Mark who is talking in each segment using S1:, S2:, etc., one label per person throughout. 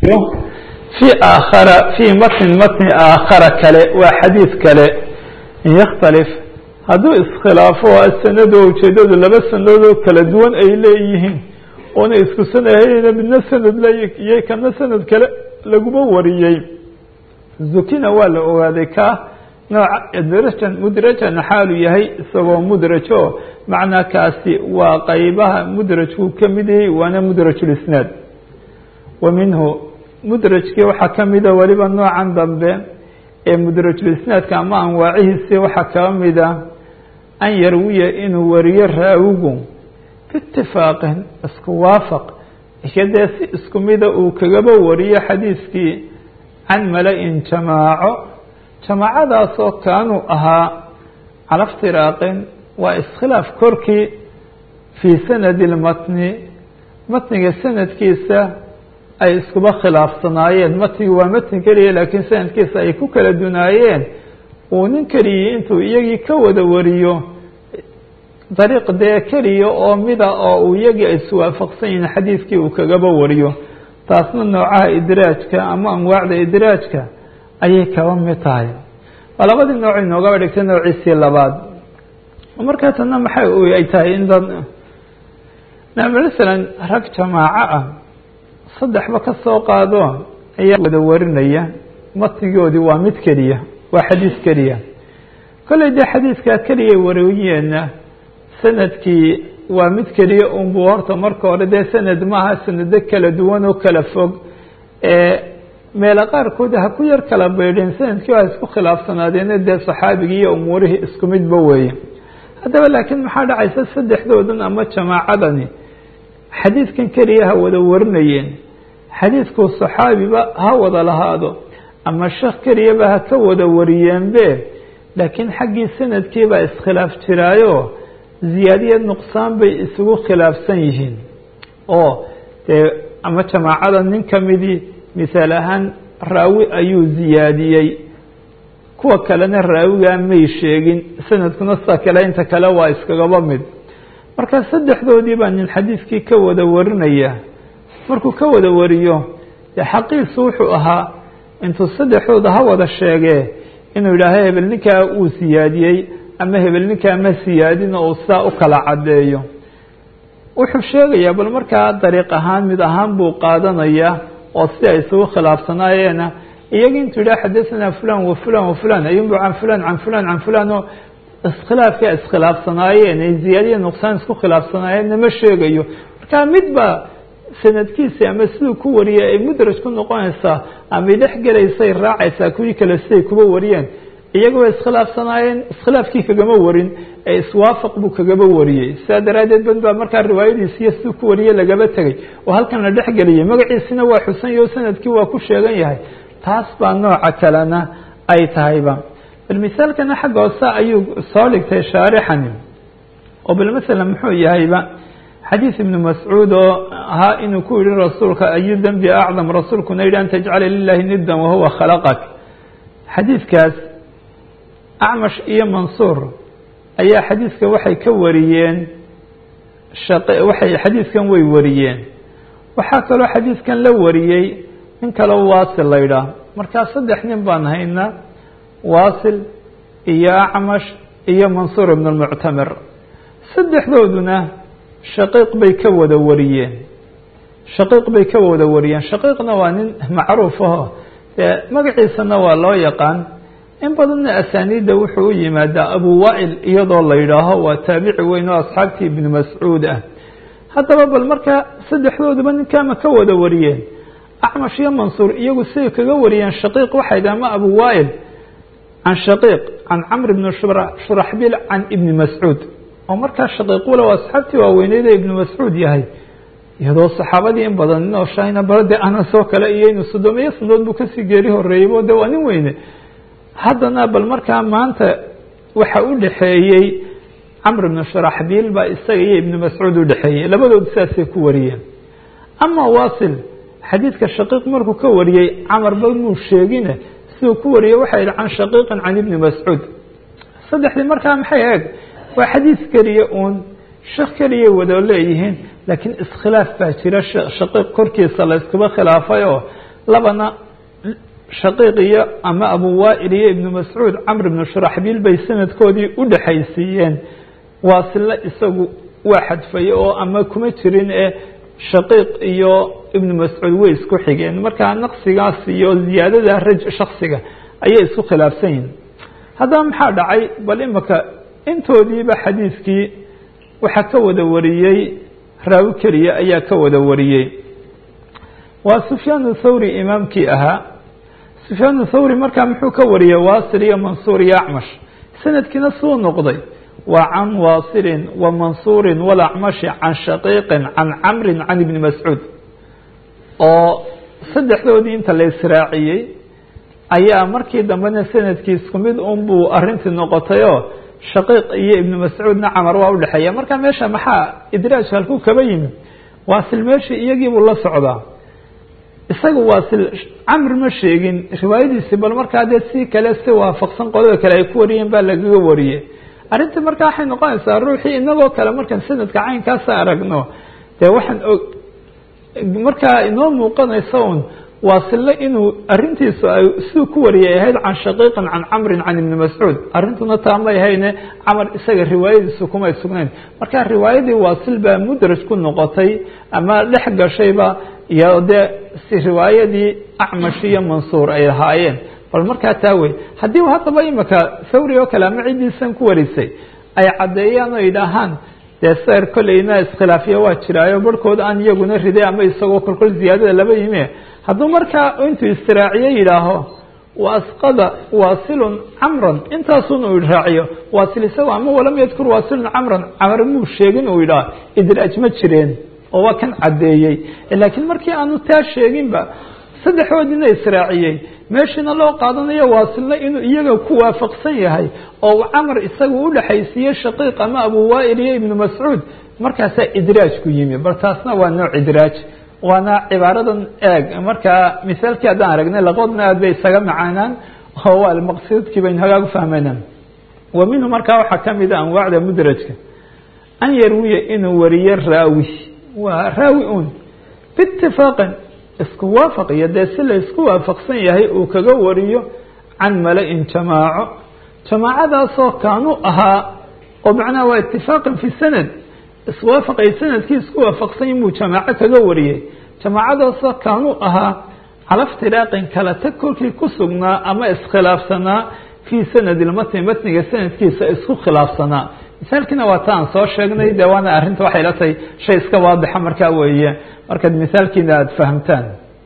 S1: في aakhara fii matnin matni aakhara kale waa xadiid kale in yakhtalif hadduu iskhilaafo asanado ujeedadu laba sanadoo kala duwan ay leeyihiin oona isku sanahayna midna sanad laiyo kana sanad kale laguma wariyey zukina waa la ogaaday ka nooca drajan mudrajan xaalu yahay isagoo mudrajo macnaa kaasi waa qeybaha mudrajku ka mid yahay waana mudrajulisnaad wa minhu mudrajkii waxaa ka mida weliba noocan dambe ee mudrajulisnaadka ama anwaacihiisi waxaa kaba mida an yarwiya inuu wariyo raawigu biitifaaqin isku waafaq ikadee si isku mida uu kagaba wariyo xadiiskii can mala-in jamaaco jamaacadaasoo kaanuu ahaa cala iftiraaqin waa iskhilaaf korkii fii sanadi lmatni matniga sanadkiisa ay iskuba khilaafsanaayeen matnigu waa matni keliya laakiin sanadkiisa ay ku kala dunaayeen uu nin keliyii intuu iyagii ka wada wariyo dariiq dee keliya oo mida oo uu iyagii ay iswaafaqsan yihiin xadiidkii uu kagaba wariyo taasna noocaha idraajka ama anwaacda idraajka ayay kaba mid tahay waa labadii nooc inoogaba dhigtay noociisii labaad markaa tana maxay ay tahay in dad masalan rag jamaaco ah saddexba ka soo qaado ayaa wada warinaya matnigoodii waa mid keliya waa xadiis keliya kolley dee xadiidkaa keliya wariyeenna sanadkii waa mid keliya unbuu horta marka hore dee sanad maaha sanado kala duwan oo kala fog ee meelo qaarkood ha ku yar kala baydheen sanadkii waa isku khilaafsanaadeena dee saxaabigii iyo umuurihii isku midba weeye haddaba laakiin maxaa dhacaysa saddexdoodan ama jamaacadani xadiidkan keliya ha wada warinayeen xadiidku saxaabiba ha wada lahaado ama sheekh keliyaba ha ka wada wariyeenbe laakiin xaggii sanadkiibaa iskhilaaf jiraayo ziyaadiya nuqsaan bay isugu khilaafsan yihiin oo dee ama jamaacada nin ka midii misaal ahaan raawi ayuu ziyaadiyey kuwa kalena raawigaa may sheegin sanadkuna sida kale inta kale waa iskagaba mid marka saddexdoodii baa nin xadiidkii ka wada warinaya markuu ka wada wariyo dee xaqiisu wuxuu ahaa intuu saddexdooda ha wada sheegee inuu yidhaaho hebel ninkaa uu siyaadiyey ama hebel ninkaa ma siyaadin oo saa u kala caddeeyo wuxuu sheegayaa bal markaa dariiq ahaan mid ahaan buu qaadanayaa oo si ay isugu khilaafsanaayeena iyagi intuu yidhaha xadasanaa fulan wa fulan wa fulan ayunbu can fulan can fulan can fulan oo iskhilaafkaa iskhilaafsanaayeen ay ziyaadiya nuqsaan isku khilaafsanaayeenna ma sheegayo markaa midba sanadkiisi ama siduu ku wariyay ay mudraj ku noqonaysaa ama dhex gelaysay raacaysaa kuwii kale siday kuba wariyeen iyaga way iskhilaafsanaayeen iskhilaafkii kagama warin ee iswaafaq buu kagaba wariyey sidaa daraaddeed bad baa markaa riwaayadiisiiyo siduu ku wariyey lagaba tegay oo halkan la dhex geliyay magaciisina waa xusan yaho sanadkii waa ku sheegan yahay taas baa nooca kalena ay tahayba bal misaalkana xagga hoose ayuu soo dhigtay shaarixani oo bal masalan muxuu yahayba xadiid ibnu mascuud oo ahaa inuu ku yihi rasuulka ayu dembi acdam rasuulkuna yidhi an tajcala lilahi nidan wahuwa khalaqak xadiidkaas acmash iyo mansuur ayaa xadiidka waxay ka wariyeen waxay xadiidkan way wariyeen waxaa kaloo xadiidkan la wariyey nin kaloo waasil la ydhaah markaa saddex nin baan haynaa waasil iyo acmash iyo mansuur ibn lmuctamir saddexdooduna shaqiiq bay ka wada wariyeen shaqiiq bay ka wada wariyeen shaqiiqna waa nin macruuf aho dee magaciisana waa loo yaqaan in badanna asaaniidda wuxuu u yimaadaa abu waail iyadoo la yidhaaho waa taabici weyn oo asxaabtii ibnu mascuud ah haddaba bal markaa saddexdooduba ninkaama ka wada wariyeen acmash iyo mansuur iyagu siday kaga wariyeen shaqiiq waxay dhaha ma abu waail can shaqiiq can camr bni shuraxbil can ibni mascuud oo markaa shaqiiqula waa asxaabtii waaweyneyd ee ibnu mascuud yahay iyadoo saxaabadii in badan nin oo shahina balade anas oo kale iyo inu sodomiyo sanadood buu kasii geeri horeeyeybo de waa nin weyne haddana bal markaa maanta waxa u dhexeeyey camr bnu shuraxbiil baa isaga iyo ibnu mascuud u dhexeeyey labadood sidaasay ku wariyeen ama waasil xadiidka shaqiiq markuu ka wariyey camarba muu sheegine siduu ku wariyey waxa yihi can shaqiiqin can ibni mascuud saddexdii markaa maxay eeg waa xadiis keliya uun sheekh keliyay wada leeyihiin laakiin iskhilaaf baa jira shaqiiq korkiisa la iskuba khilaafay oo labana shaqiiq iyo ama abu waail iyo ibnu mascuud camr ibnu shuraxbiil bay sanadkoodii u dhexaysiiyeen waasilo isagu waa xadfay oo ama kuma jirin ee shaqiiq iyo ibnu mascuud way isku xigeen markaa naqsigaas iyo ziyaadada raj shaksiga ayay isku khilaafsan yihin haddaba maxaa dhacay bal imika intoodiiba xadiiskii waxaa ka wada wariyey raawi keliya ayaa ka wada wariyey waa sufyaan thawri imaamkii ahaa sufyaan thawri markaa muxuu ka wariyey waasil iyo mansuur iyo acmash sanadkiina suu noqday waa can waasilin wa mansuurin walacmashi can shaqiiqin can camrin can ibni mascuud oo saddexdoodii inta la israaciyey ayaa markii dambena sanadkii isku mid unbuu arintii noqotayoo shaqiiq iyo ibnu mascuudna camar waa udhexeeya marka meesha maxaa idraaj halkuu kaba yimi waasil meeshii iyagiibuu la socdaa isaga waasil camr ma sheegin riwaayadiisii bal markaa dee si kale si waafaqsan qolada kale ay ku wariyeen baa lagaga wariyey arrintii markaa waxay noqonaysaa ruuxii inagoo kale markaan sanadka caynkaasa aragno dee waxaan og markaa inoo muuqanaysa un waasille inuu arintiisu ay siduu ku wariyay ahayd can shaqiiqin can camrin can ibni mascuud arrintuna taa may ahayne camar isaga riwaayadiisu kumay sugnayn marka riwaayadii waasil baa mudraj ku noqotay ama dhex gashayba iyo dee si riwaayadii acmash iyo mansuur ay ahaayeen bal markaa taa wey haddii haddaba imika thawri oo kale ama ciddiisan ku warisay ay caddeeyaan oo yidhaahaan dee ser kolleyna iskhilaafiya waa jiraayo barhkood aan iyaguna riday ama isagoo kolkol ziyaadada laba yimi hadduu markaa intuu istiraaciye yidhaaho wasqada waasilun camran intaasun uu raaciyo waasil isago ama walam yadkur waasilun camran camar muu sheegin uu yidhaah idraaj ma jireen oo waa kan caddeeyey laakiin markii aanu taa sheeginba saddexoodiina israaciyey meeshiina loo qaadanayo waasilna inuu iyaga ku waafaqsan yahay oo uu camar isaga u dhexaysiiyey shaqiiq ama abu waail iyo ibnu mascuud markaasaa idraaj ku yimi bal taasna waa nooc idraaj waana cibaaradan eeg markaa misaalkii haddaan aragnay laqoodna aad bay isaga macaanaan oo waa maqsuudkii baynu hagaag ufahmayna wa minhu markaa waxaa kamid a anwaacda mudrajka an yarwiya inuu wariyo raawi waa raawi un biitifaaqin isku waafaqiyo dee si la isku waafaqsan yahay uu kaga wariyo can mala-in jamaaco jamaacadaasoo kaanuu ahaa oo macnaha waa itifaaqan fi sanad iswaafaqay sanadkii isku waafaqsan inbuu jamaaco kaga wariyey jamaacadaasoo kaanuu ahaa cala iftiraaqin kala tag kolkii ku sugnaa ama iskhilaafsanaa fii sanadi lmatni matniga sanadkiisa isku khilaafsanaa misaalkiina waa ta aan soo sheegnay dee waana arrinta waxay la tahay shay iska waadixa markaa weeye markaad misaalkiina aada fahamtaan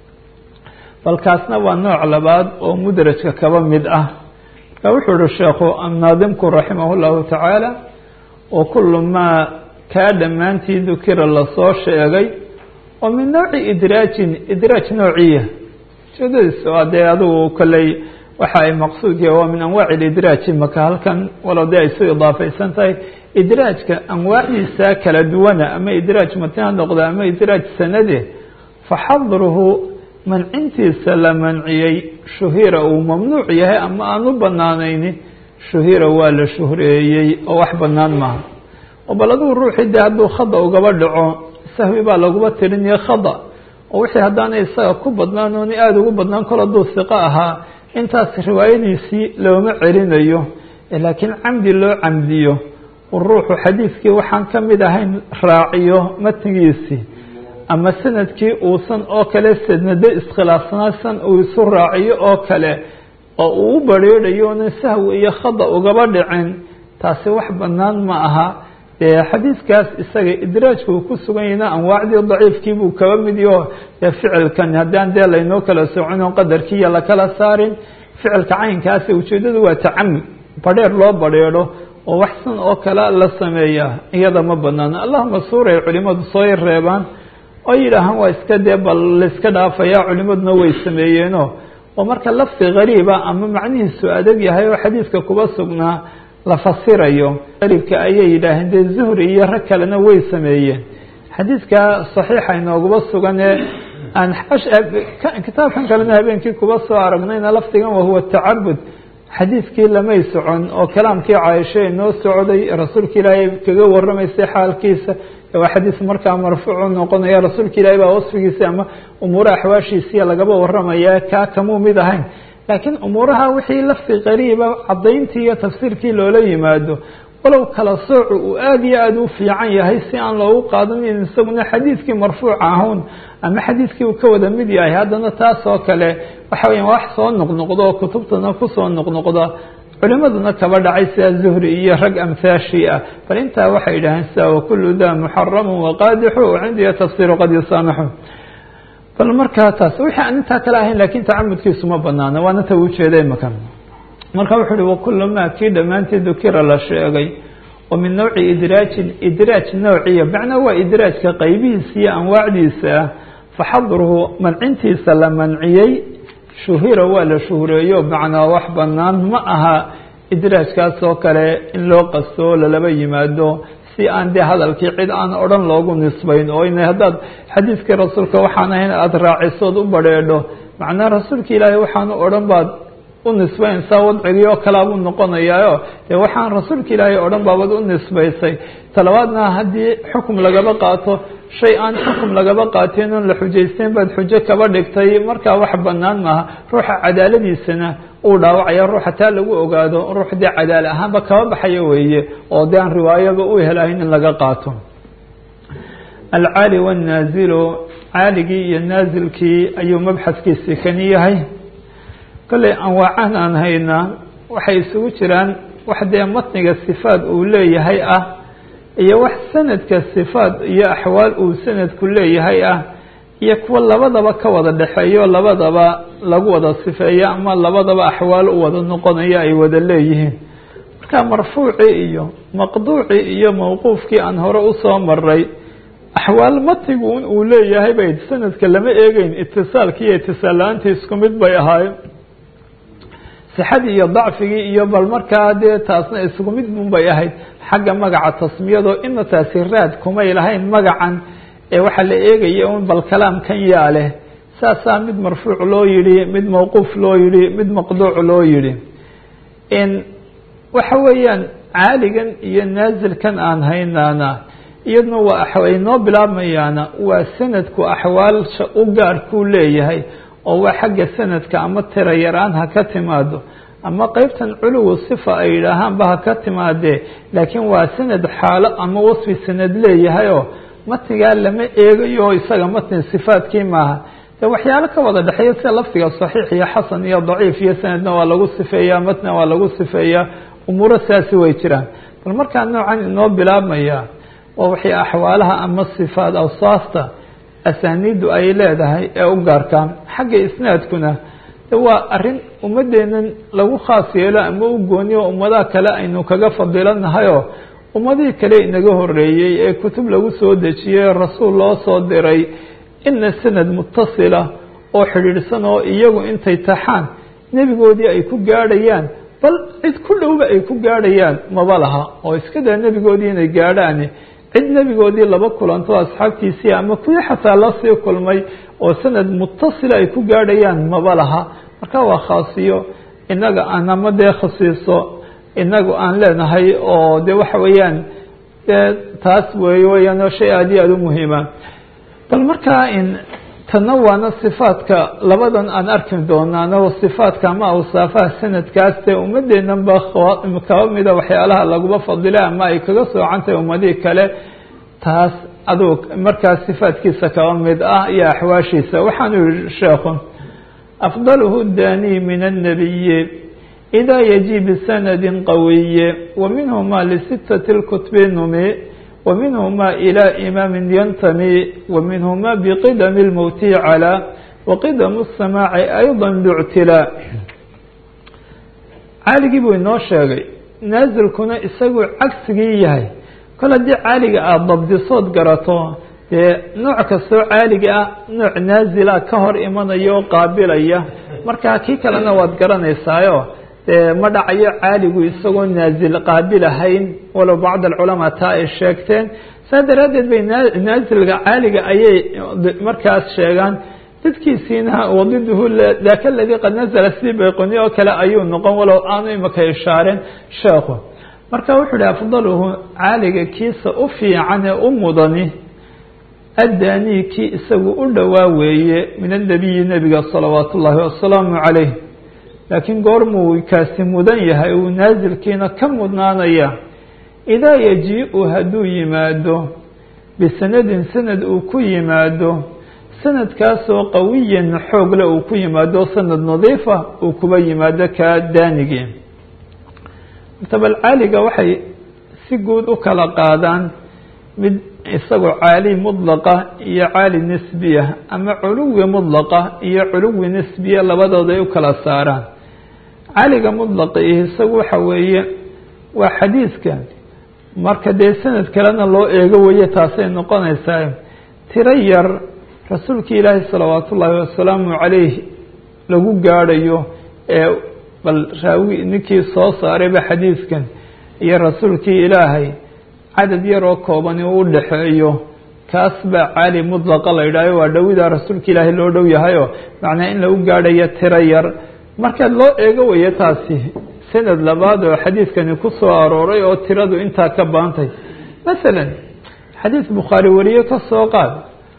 S1: balkaasna waa nooc labaad oo mudrajka kaba mid ah marka wuxuu uhi sheekhu naadimku raximah llahu tacaala wa kullu maa kaa dhammaantii dukira lasoo sheegay oo min nooci idraajin idraaj noociya ujeedadiis waa dee adigu kolley waxa ay maqsuudki waa min anwaaci lidraaji maka halkan walow dee ay su idaafaysan tahay idraajka anwaacdiisa kala duwana ama idraaj matni ha noqda ama idraaj sanade faxadruhu mancintiisa la manciyey shuhira uu mamnuuc yahay ama aan u banaanayni shuhira waa la shuhreeyey oo wax banaan maaha oo bal adigu ruuxii dee hadduu khada ugaba dhaco sahwi baa laguba tirinaya khada oo wixii haddaanay isaga ku badnaan ooni aada ugu badnaan kol hadduu siqo ahaa intaas riwaayadiisii looma celinayo laakiin camdi loo camdiyo ruuxu xadiidkii waxaan ka mid ahayn raaciyo matnigiisii ama sanadkii uusan oo kale sanado iskhilaafsanaa san uu isu raaciyo oo kale oo uu u bareedhayo onan sahwi iyo khada ugaba dhicin taasi wax banaan ma aha dee xadiidkaas isaga idraajka uu ku sugan yahina anwaacdii daciifkiibuu kaba mid yaho dee ficilkan haddaan dee laynoo kala socon oo qadarkiiya lakala saarin ficilka caynkaasi ujeedadu waa tacamud badheer loo badheedho oo waxsan oo kale la sameeyaa iyada ma banaano allahuma suuray culimadu soo yar reebaan oo yidhaahaan waa iska dee bal laiska dhaafaya culimaduna way sameeyeeno oo marka lafdi gariiba ama macnihiisu adag yahay oo xadiidka kuba sugnaa la fasirayo qariibka ayay yidhaaheen dee zuhri iyo rag kalena way sameeyeen xadiidka saxiixa inooguba sugan ee aan kitaabkan kalena habeenkii kuba soo aragnayna lafdigan wahuwa tacabud xadiidkii lamay socon oo kalaamkii caaisha inoo socday rasuulka ilaahay kaga waramaysay xaalkiisa waa xadiis markaa marfuucu noqonaya rasuulka ilaahi baa wasfigiisi ama umuura axwaashiisiya lagaba waramaya kaa kamuu mid ahayn laakiin umuuraha wixii lafti qariiba cadayntii iyo tafsiirkii loola yimaado walow kala soocu uu aada iyo aada u fiican yahay si aan loogu qaadanin isaguna xadiidkii marfuuca ahuun ama xadiidkii uu ka wada mid yahay haddana taas oo kale waxa weya wax soo noqnoqdo oo kutubtana kusoo noqnoqda culimaduna kaba dhacay sida zuhri iyo rag amhaashii ah bal intaa waxay yidhaaheen sida wakulu da muxaramu waqaadixu cindiya tafsiru qad yusaamaxu bal markaa taas wixii aan intaa kale ahayn lakin tacamudkiisu ma banaano waana ta ujeeda imaka marka wuxuu uhi wakulu ma kii dhammaantii dukira la sheegay oo min nawci idraajin idraaj noociya macnaa waa idraajka qaybihiisa iyo anwaacdiisa ah faxadruhu mancintiisa la manciyey shuhira waa la shuhureeyo macnaa wax banaan ma aha idraajkaas oo kale in loo qasto lalaba yimaado si aan dee hadalkii cid aan odhan loogu nisbayn oo in haddaad xadiidkii rasuulka waxaan ahayn aada raacisood u badrheedho macnaa rasuulka ilaahay waxaanu odhan baad u nisbaynsaa wadcigii oo kalea buu noqonayaayo dee waxaan rasuulka ilaahay odhan baabad u nisbaysay talabaadna haddii xukum lagaba qaato shay aan xukum lagaba qaateen oon la xujaysteyn baad xujo kaba dhigtay markaa wax banaan maaha ruuxa cadaaladiisana uu dhaawacaya ruuxa taa lagu ogaado ruux dee cadaala ahaanba kaba baxaya weeye oo dee aan riwaayaba u helahayn in laga qaato alcaali wannaazilu caaligii iyo naazilkii ayuu mabxadkiisi kani yahay kolley anwaacan aan haynaa waxay isugu jiraan wax dee matniga sifaad uu leeyahay ah iyo wax sanadka sifaad iyo axwaal uu sanadku leeyahay ah iyo kuwa labadaba ka wada dhexeeyo labadaba lagu wada sifeeyo ama labadaba axwaal u wada noqonayo ay wada leeyihiin marka marfuucii iyo maqduucii iyo mawquufkii aan hore usoo maray axwaal matnigu in uu leeyahay bay sanadka lama eegeyn itisaalkii iyo itisaal la-aantii isku mid bay ahaayeen sixadii iyo dacfigii iyo bal markaa dee taasna isku mid bun bay ahayd xagga magaca tasmiyado ina taasi raad kumay lahayn magacan ee waxaa la eegaya un bal kalaamkan yaa leh saasaa mid marfuuc loo yidhi mid mawquuf loo yidhi mid maqduuc loo yidhi waxa weeyaan caaligan iyo naazilkan aan haynaana iyaduna waa ay noo bilaabmayaana waa sanadku axwaalsha u gaarkuu leeyahay oo waa xagga sanadka ama tira yaraan ha ka timaado ama qeybtan culuwu sifa ay yidhaahaanba ha ka timaadee laakiin waa sanad xaalo ama wasfi sanad leeyahayoo matnigaa lama eegayo isaga matni sifaadkii maaha de waxyaalo ka wada dhexeeya sida lafdiga saxiix iyo xasan iyo daciif iyo sanadna waa lagu sifeeyaa matna waa lagu sifeeyaa umuuro saasi way jiraan bal markaa noocan inoo bilaabmaya waa waxay axwaalaha ama sifaad awsaafta asaaniiddu ay leedahay ee u gaarkaan xagga isnaadkuna de waa arrin ummadeennan lagu khaas yeelo ama u gooniyo ummadaha kale aynu kaga fadilanahayo ummadihii kale inaga horeeyey ee kutub lagu soo dejiyey rasuul loo soo diray ina sanad mutasila oo xidhiidhsan oo iyagu intay taxaan nebigoodii ay ku gaadhayaan bal cid ku dhowba ay ku gaadhayaan maba laha oo iska daa nebigoodii inay gaadhaan cid nebigoodii laba kulanto asxaabtiisii ama kuwii xataa lasii kulmay oo sanad mutasila ay ku gaadhayaan maba laha marka waa khaasiyo inaga aan ama dee khasiiso inagu aan leenahay oo de waxa weeyaan dee taas wey weyaan shay aada iyo aada u muhiima bal markaa in tanna waana sifaadka labadan aan arki doonaano sifaadka ama awsaafaha sanadkaas dee ummadeennan ba kaba mida waxyaalaha laguba fadila ama ay kaga soocantahay ummadihii kale taas aduu markaas sifaadkiisa kaba mid ah iyo axwaashiisa waxaanu yihi sheekhu afdaluhu dani min الnabiyi إda yجي بsند qawiy وminهma لستة الكتب numi وminهma إlى إmاam yntmي وminهma بqdم الmوت عlى وqdم السmاع أيضا bاctilا caaligii buu inoo sheegay naazilkuna isagu cagsigii yahay kol haddii caaliga aada dabdisood garato dee nooc kastoo caaliga ah nooc naazila ka hor imanaya oo qaabilaya markaa kii kalena waad garanaysaayo dee ma dhacayo caaligu isagoo naazil qaabilahayn walow bacd alculamaa taa ay sheegteen saa daraaddeed bay naazilga caaliga ayay markaas sheegaan dadkiisiina wadiduhu daka ladii qad nazala sidii bayqoni oo kale ayuu noqon walow aanu imaka ishaareen sheekhu marka wuxuu ihi afdaluhu caaliga kiisa u fiican ee u mudani addaanii kii isagu u dhowaa weeye min annabiyi nebiga salawaatu ullaahi wasalaamu calayh laakiin goormuu kaasi mudan yahay uu naasilkiina ka mudnaanaya idaa yaji-u hadduu yimaado bisanadin sanad uu ku yimaado sanadkaasoo qawiyan xoogle uu ku yimaado sanad nadiifa uu kuba yimaado kaa daanigii martabal caaliga waxay si guud u kala qaadaan mid isagoo caali mudlaqa iyo caali nisbiya ama culuwi mudlaqa iyo culuwi nisbiya labadooda ay u kala saaraan caaliga mudlaqa iyo isagu waxa weeye waa xadiiska marka dee sanad kalena loo eego weye taasay noqonaysaa tiro yar rasuulka ilaahi salawaatu ullaahi wasalaamu calayh lagu gaadhayo ee bal raawi ninkii soo saarayba xadiiskan iyo rasuulkii ilaahay cadad yaroo kooban uu udhaxeeyo kaas baa caali mudlaqa la yidhahyo waa dhowidaa rasuulka ilaahay loo dhow yahayoo macnaa in lagu gaadhayo tiro yar marka loo eego weye taasi sanad labaad oo xadiidkani ku soo arooray oo tiradu intaa ka baantay masalan xadiis bukhaari wariye ka soo qaad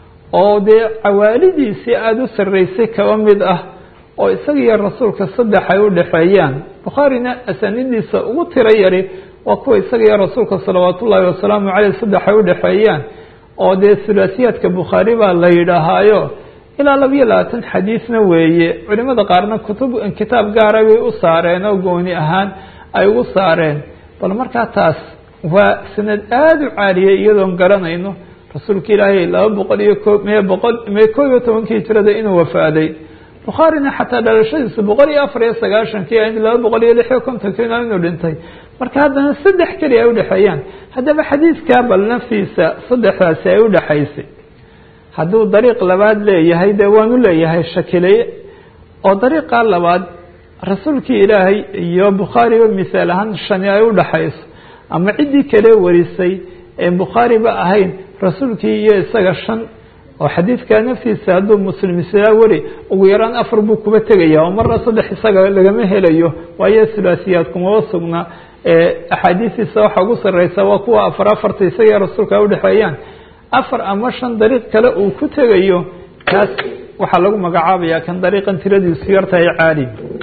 S1: oo dee cawaalidiisii aada u sarreysay kaba mid ah oo isaga iyo rasuulka saddex ay u dhexeeyaan bukhaarina asaanidiisa ugu tiro yari waa kuwa isaga iyo rasuulka salawaat ullaahi wasalaamu caleyh saddex ay u dhexeeyaan oo dee hulaasiyaadka bukhaari baa la yidhaahaayo ilaa labiyo labaatan xadiisna weeye culimada qaarna kutub kitaab gaara bay u saareen oo gooni ahaan ay ugu saareen bal markaa taas waa sanad aada u caaliyay iyadoon garanayno rasuulka ilaahay laba boqol iyo ko me boqol me koo iyo tobankii hijrada inuu wafaaday bukhaarina xataa dhalashadiisa boqol iyo afar iyo sagaashankii in laba boqol iyo lix iyo kontonkiina inuu dhintay marka haddana saddex keliya ay udhexeeyaan haddaba xadiidkaa bal naftiisa saddexdaasi ay udhexaysay hadduu dariiq labaad leeyahay dee waanu leeyahay shakileye oo dariiqaa labaad rasuulkii ilaahay iyo bukhaariba misaal ahaan shani ay udhaxayso ama ciddii kale warisay ee bukhaariba ahayn rasuulkii iyo isaga shan oo xadiidkaa naftiisa hadduu muslim islaa weri ugu yaraan afar buu kuba tegaya oo marna saddex isaga lagama helayo waayo sulaasiyaad kumaba sugna axaadiistiisa waxa ugu sarreysa waa kuwa afar afarta isaga rasuulka ay udhexeeyaan afar ama shan dariiq kale uu ku tegayo kaas waxaa lagu magacaabaya kan dariiqan tiradiisu yartahay caali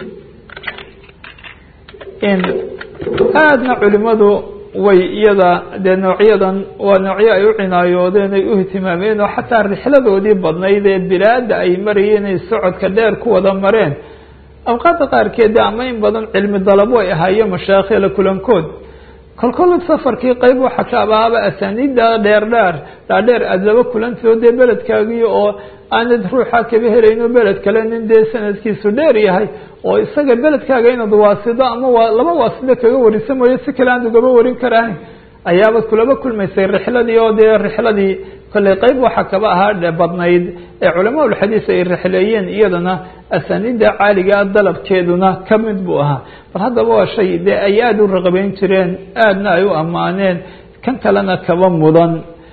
S1: aadna culimadu way iyada dee noocyadan waa noocyo ay u cinaayoodeen ay u ihtimaameen oo xataa rixladoodii badnayd ee bilaada ay marayeen ay socodka dheer ku wada mareen awqaadda qaarkeed ama in badan cilmi dalabo ay ahaayo mashaakhila kulankood kolkol safarkii qeyb waxa ka abaaba asaaniidda dheerdheer dhaadheer aada laba kulantio dee beledkaagii oo aanad ruuxa kaba helayno beled kale nin dee sanadkiisu dheer yahay oo isaga beledkaaga inaad waasido ama waa laba waasido kaga warisa mooyo si kale aad ugaba warin karaan ayaabad kulaba kulmaysay rixladii oo dee rixladii kolley qeyb waxaa kaba ahaa badnayd ee culamaa ulxadiis ay rixleeyeen iyadana asaaniidda caaligaa dalabkeeduna ka mid buu ahaa bal haddaba waa shay dee ay aada u raqabeyn jireen aadna ay u ammaaneen kan kalena kaba mudan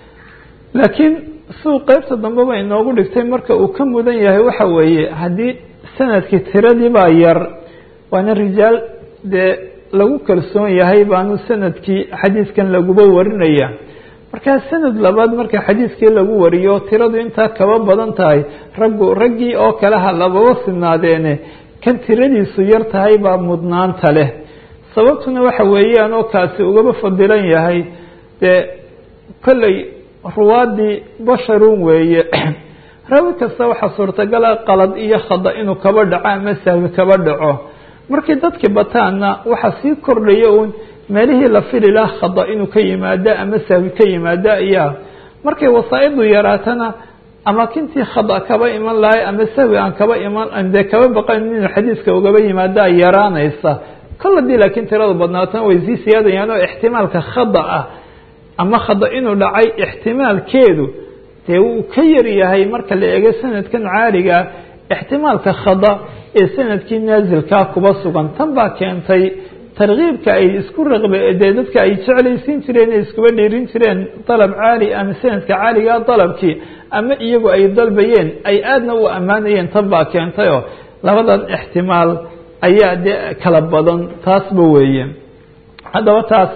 S1: laakiin siduu qeybta dambeba inoogu dhigtay marka uu ka mudan yahay waxa weeye haddii sanadkii tiradii baa yar waana rijaal dee lagu kalsoon yahay baanu sanadkii xadiiskan laguba warinaya markaa sanad labaad marka xadiiskii lagu wariyo tiradu intaa kaba badan tahay raggu raggii oo kale ha lababa sinaadeene kan tiradiisu yar tahay baa mudnaanta leh sababtuna waxa weeyaan oo kaasi ugaba fadilan yahay dee kolley ruwaadii basharun weeye rawi kasta waxaa suurtagala qalad iyo khada inuu kaba dhaco ama sahwi kaba dhaco markii dadkii bataanna waxaa sii kordhaya uun meelihii la fili laha khada inuu ka yimaado ama sahwi ka yimaado ayaa markay wasaa'idu yaraatana amaakintii khada kaba iman lahay ama sahwi aan kaba iman dee kaba baqan inuu xadiiska ugaba yimaado ay yaraanaysa kol hadii laakiin tirada badnaatana way sii siyaadayaan oo ixtimaalka khada ah ama khada inuu dhacay ixtimaalkeedu dee wuu ka yar yahay marka la eego sanadkan caaligaa ixtimaalka khada ee sanadkii naasilkaa kuba sugan tan baa keentay tarkiibka ay isku raqbe dee dadka ay jeclaysiin jireen ay iskuba dhiirin jireen dalab caali ama sanadka caaligaa dalabkii ama iyagu ay dalbayeen ay aadna u ammaanayeen tan baa keentayoo labadan ixtimaal ayaa dee kala badan taasba weeye haddaba taas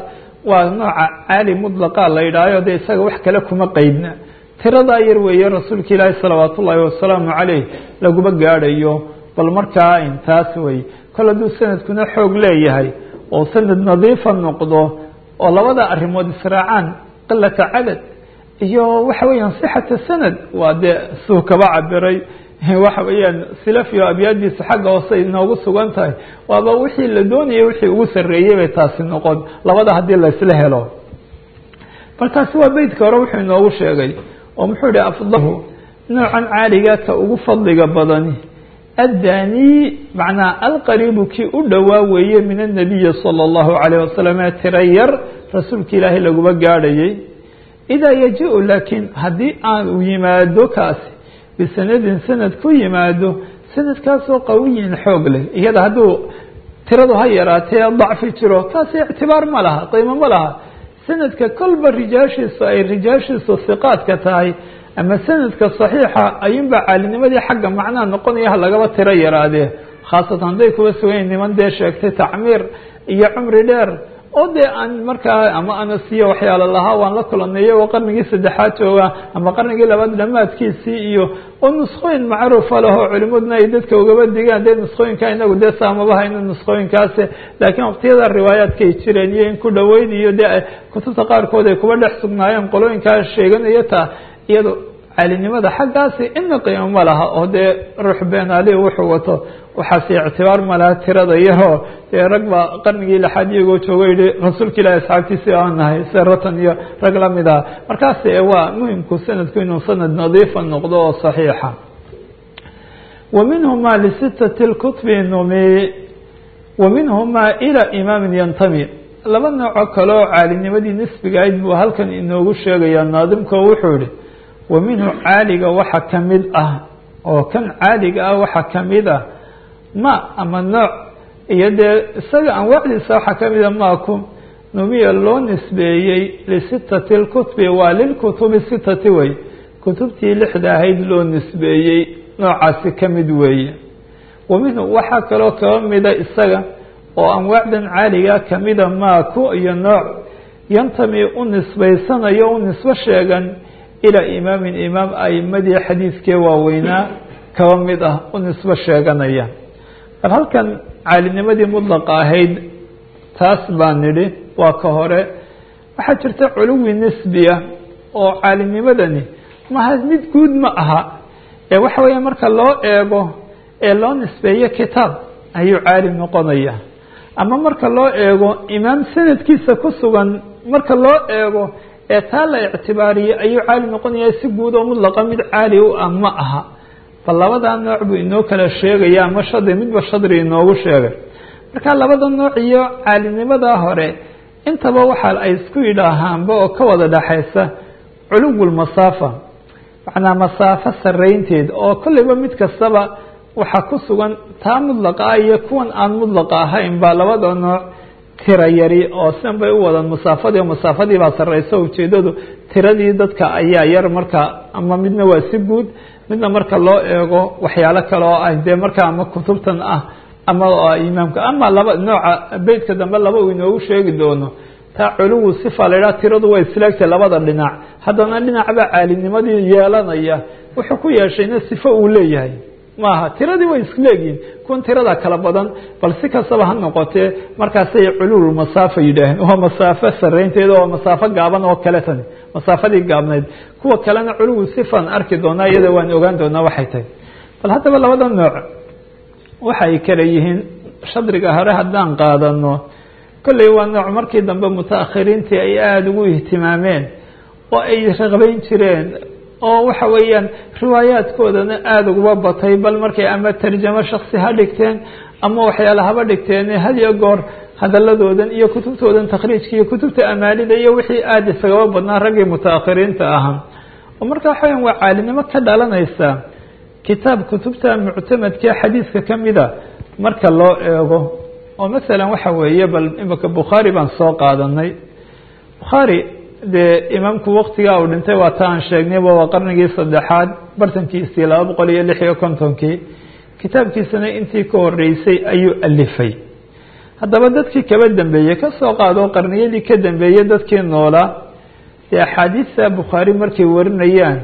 S1: waa nooca caali mudlaqa la yidhaahayo dee isaga wax kale kuma qeydna tiradaa yar weeye rasuulka ilaahi salawaat ullaahi wasalaamu caleyh laguma gaadhayo bal markaa intaas wey kol hadduu sanadkuna xoog leeyahay oo sanad nadiifa noqdo oo labada arrimood israacaan qilata cadad iyo waxa weeyaan sixata sanad waa dee suu kaba cabiray waxa weeyaan silafio abyaadiisa xagga hoose inoogu sugan tahay waaba wixii la doonayay wixii ugu sarreeyey bay taasi noqon labada haddii laysla helo bal taasi waa beytka hore wuxuu inoogu sheegay oo muxuu ihi afdahu noocan caaliga ka ugu fadliga badani addani macnaa alqariibu kii u dhowaa weeye min annabiyi sala allahu calayh wasalam ee tira yar rasuulka ilaahay laguma gaadhayay idaa yaji-u laakiin haddii aan u yimaado kaasi bisanadin sanad ku yimaado sanadkaasoo qawiyin xoog leh iyada hadduu tiradu ha yaraatee dacfi jiro taasi ictibaar ma laha qiimo ma laha sanadka kolba rijaashiisu ay rijaashiisu hiqaadka tahay ama sanadka saxiixa ayuunbaa caalinimadii xagga macnaha noqonaya ha lagaba tiro yaraadee khaasatan hadday kuwa sugayn niman dee sheegtay tacmiir iyo cumri dheer oo dee aan markaa ama anasiyo waxyaalo lahaa waan la kulanay iyagoo qarnigii saddexaad jooga ama qarnigii labaad dhamaadkiisii iyo oo nuskhooyin macruufa leh oo culimaduna ay dadka ugaba digaan dee nuskhooyinka inagu dee saamaba hayno nuskhooyinkaasi laakiin waqtiyada riwaayaadkay jireen iyo in ku dhaweyn iyo dee kutubta qaarkood ay kuba dhex sugnaayeen qolooyinkaa sheeganaya taa iyado caalinimada xaggaasi ina qiimo ma laha oo dee ruux beenaali wuxuu wato waxaasi ictibaar ma laha tirada yaroo dee rag baa qarnigii lixaad iyagoo joogo yihi rasuulka ilahi asxaabtiisi aan nahay se ratan iyo rag lamid ah markaas waa muhimku sanadku inuu sanad nadiifa noqdo oo saxiixa wa minhuma lisitati lkutbi numi wa minhuma ilaa imaamin yantami laba nooco kale oo caalinimadii nisbiga ayd buu halkan inoogu sheegayaa naadimko wuxuu yihi wa minhu caaliga waxa ka mid ah oo kan caaliga ah waxa ka mid ah ma ama nooc iyo dee isaga anwaacdiisa waxaa ka mida maaku numiya loo nisbeeyey lisitati lkutbi waa lilkutubi sitati wey kutubtii lixda ahayd loo nisbeeyey noocaasi ka mid weeye wa minhu waxaa kaloo kaba mida isaga oo anwaacdan caaliga kamida maaku iyo nooc yantami u nisbaysanayo u nisbo sheegan ilaa imaamin imaam aimadii xadiidkee waaweynaa kaba mid ah u nisbo sheeganaya bal halkan caalinimadii mudlaqa ahayd taas baan nidhi waa ka hore waxaa jirta culuwi nisbiya oo caalinimadani maha mid guud ma aha ee waxa weeya marka loo eego ee loo nisbeeyo kitaab ayuu caali noqonaya ama marka loo eego imaam sanadkiisa ku sugan marka loo eego ee taa la ictibaariyey ayuu caali noqonaya si guud oo mudlaqa mid caali u ah ma aha bal labadaa nooc buu inoo kala sheegaya ama shadri midba shadri inoogu sheegay marka labada nooc iyo caalinimadaa hore intaba waxa ay isku yidhaahaanba oo ka wada dhaxaysa culuwulmasaafa macnaa masaafo saraynteed oo kolleyba mid kastaba waxaa ku sugan taa mudlaqa ah iyo kuwan aan mudlaqa ahayn baa labada nooc tira yari oo sidan bay u wadaan masaafadii oo masaafadii baa sarreysa ujeedadu tiradii dadka ayaa yar marka ama midna waa si guud midna marka loo eego waxyaalo kale oo ah dee marka ama kutubtan ah ama imaamka ama laba nooca beytka dambe laba uu inoogu sheegi doono taa culuwu sifa la idhaha tiradu waa islaagtay labada dhinac haddana dhinacbaa caalinimadii yeelanaya wuxuu ku yeeshayna sifo uu leeyahay maaha tiradii way isleegihin kuwan tirada kala badan bal si kastaba ha noqotee markaasay culuul masaafa yidhaaheen waa masaafo saraynteeda oo masaafo gaaban oo kale tani masaafadii gaabnayd kuwa kalena culuwu sifaan arki doonaa iyada waan ogaan doonaa waxay tahay bal haddaba labada nooc waxay kala yihiin shadriga hore haddaan qaadano kolley waa nooc markii dambe mutaakhiriintii ay aada ugu ihtimaameen oo ay raqbayn jireen oo waxa weeyaan riwaayaadkoodana aada uguba batay bal markay ama tarjamo shaksi ha dhigteen ama waxyaala haba dhigteen hadiyo goor hadaladoodan iyo kutubtoodan takhriijka iyo kutubta amaalida iyo wixii aada isagaba badnaa raggii mutaakhiriinta ahaa oo marka waxa weyan waa caalinimo ka dhalanaysa kitaab kutubta muctamadkee xadiiska ka mida marka loo eego oo masalan waxa weeye bal imika bukhaari baan soo qaadanay bukhaari dee imaamku waktigaa uu dhintay waa ta aan sheegnayba waa qarnigii saddexaad bartankiisii laba boqol iyo lix iyo kontonkii kitaabkiisana intii ka horeysay ayuu alifay haddaba dadkii kaba dambeeyey kasoo qaado qarniyadii ka dambeeyey dadkii noolaa dee axaadiista bukhaari markay warinayaan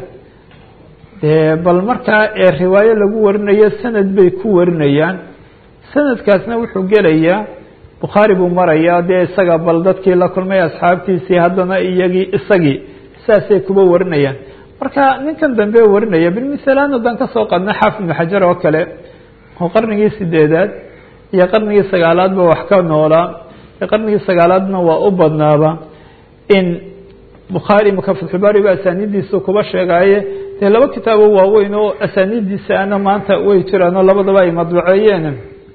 S1: dee bal markaa ee riwaayo lagu warinayo sanad bay ku warinayaan sanadkaasna wuxuu gelayaa bukhaari buu marayaa dee isaga bal dadkii la kulmay asxaabtiisii haddana iyagii isagii saasay kuba warinayaan marka ninkan dambe warinaya bilmisalaan haddaan kasoo qadna xaafid ibnu xajar oo kale oo qarnigii sideedaad iyo qarnigii sagaalaadba wax ka noolaa qarnigii sagaalaadna waa u badnaaba in bukhaari maka fatxulbaari ba asaanidiisu kuba sheegaaye dee laba kitaabo waaweyn oo asaanidiisa ana maanta way jiraan oo labadaba ay madbuceeyeen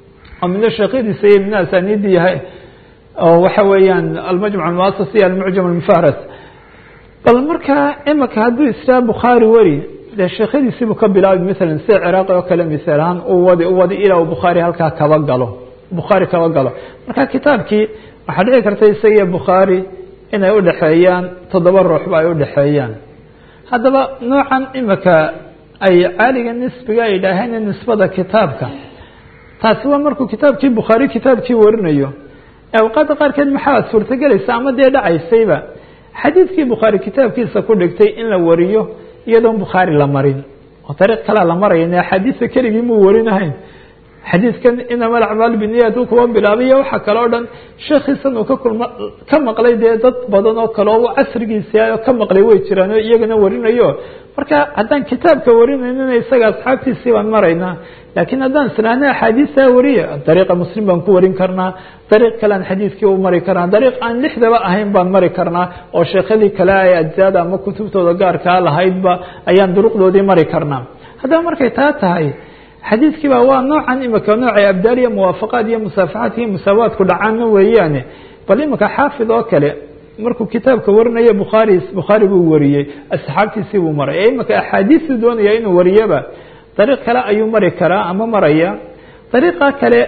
S1: oo midna sheekyadiisa iyo midna asaanidi yahay oo waxa weeyaan almajmuc almuasas iyo almucjam almufahras bal markaa imika hadduu israa bukhaari weri dee sheekyadiisiibuu ka bilaabay masalan sida ciraaqi oo kale misaal ahaan u wadi u wadi ilaa uu bukhaari halkaa kaba galo bukhaari kaba galo marka kitaabkii waxaa dhici karta isagiyo bukhaari inay udhexeeyaan toddoba ruuxba ay udhexeeyaan haddaba noocan imika ay caaliga nisbiga ay idhaaheen nisbada kitaabka taasi waa markuu kitaabkii bukhaari kitaabkii warinayo awqaadda qaarkeed maxaa suurtagelaysa ama dee dhacaysayba xadiidkii bukhaari kitaabkiisa ku dhigtay in la wariyo iyadoon bukhaari la marin oo dariiq kalea la maraya axaadiista keligii muu warinahayn xadiidkan inama alacmaal biniyat uu kuwa bilaabay iyo waxa kale o dhan sheekhiisan uu ka kulma ka maqlay dee dad badan oo kale oo casrigiisa oo ka maqlay way jiraan oo iyagana warinayo marka haddaan kitaabka warinaynina isaga asxaabtiisii baan maraynaa laakiin haddaan isnaana axaadiistaa wariya dariiqa muslim baan ku warin karnaa dariiq kale aan xadiidkii u mari karnaa dariiq aan lixdaba ahayn baan mari karnaa oo sheekhadii kale ay ajzaada ama kutubtooda gaarkaa lahaydba ayaan duruqdoodii mari karnaa haddaba markay taa tahay xadiidkii ba waa noocan imika noocay abdaal iyo muwaafaqaad iyo musaafaxaad iyo musaawaadku dhacaana weeyaane bal imika xaafid oo kale markuu kitaabka warinaya bukhaari bukhaari buu wariyey asxaabtiisii buu maray ee imika axaadiistuu doonaya inuu wariyaba dariiq kale ayuu mari karaa ama maraya dariiqa kale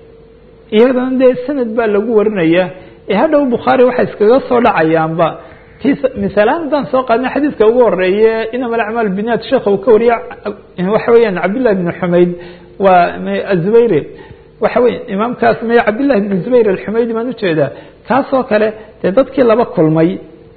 S1: iyadana dee sanad baa lagu warinaya ee hadhow bukhaari waxay iskaga soo dhacayaanba misaalaan haddaan soo qaadna xadiidka ugu horeeye inama alacmaal biniyat sheekha uu ka wariya waxa weeyaan cabdillahi bn xumayd waa azubayri waxa wey imaamkaas may cabdillahi bn zubayr alxumaydi baan ujeedaa kaasoo kale dee dadkii laba kulmay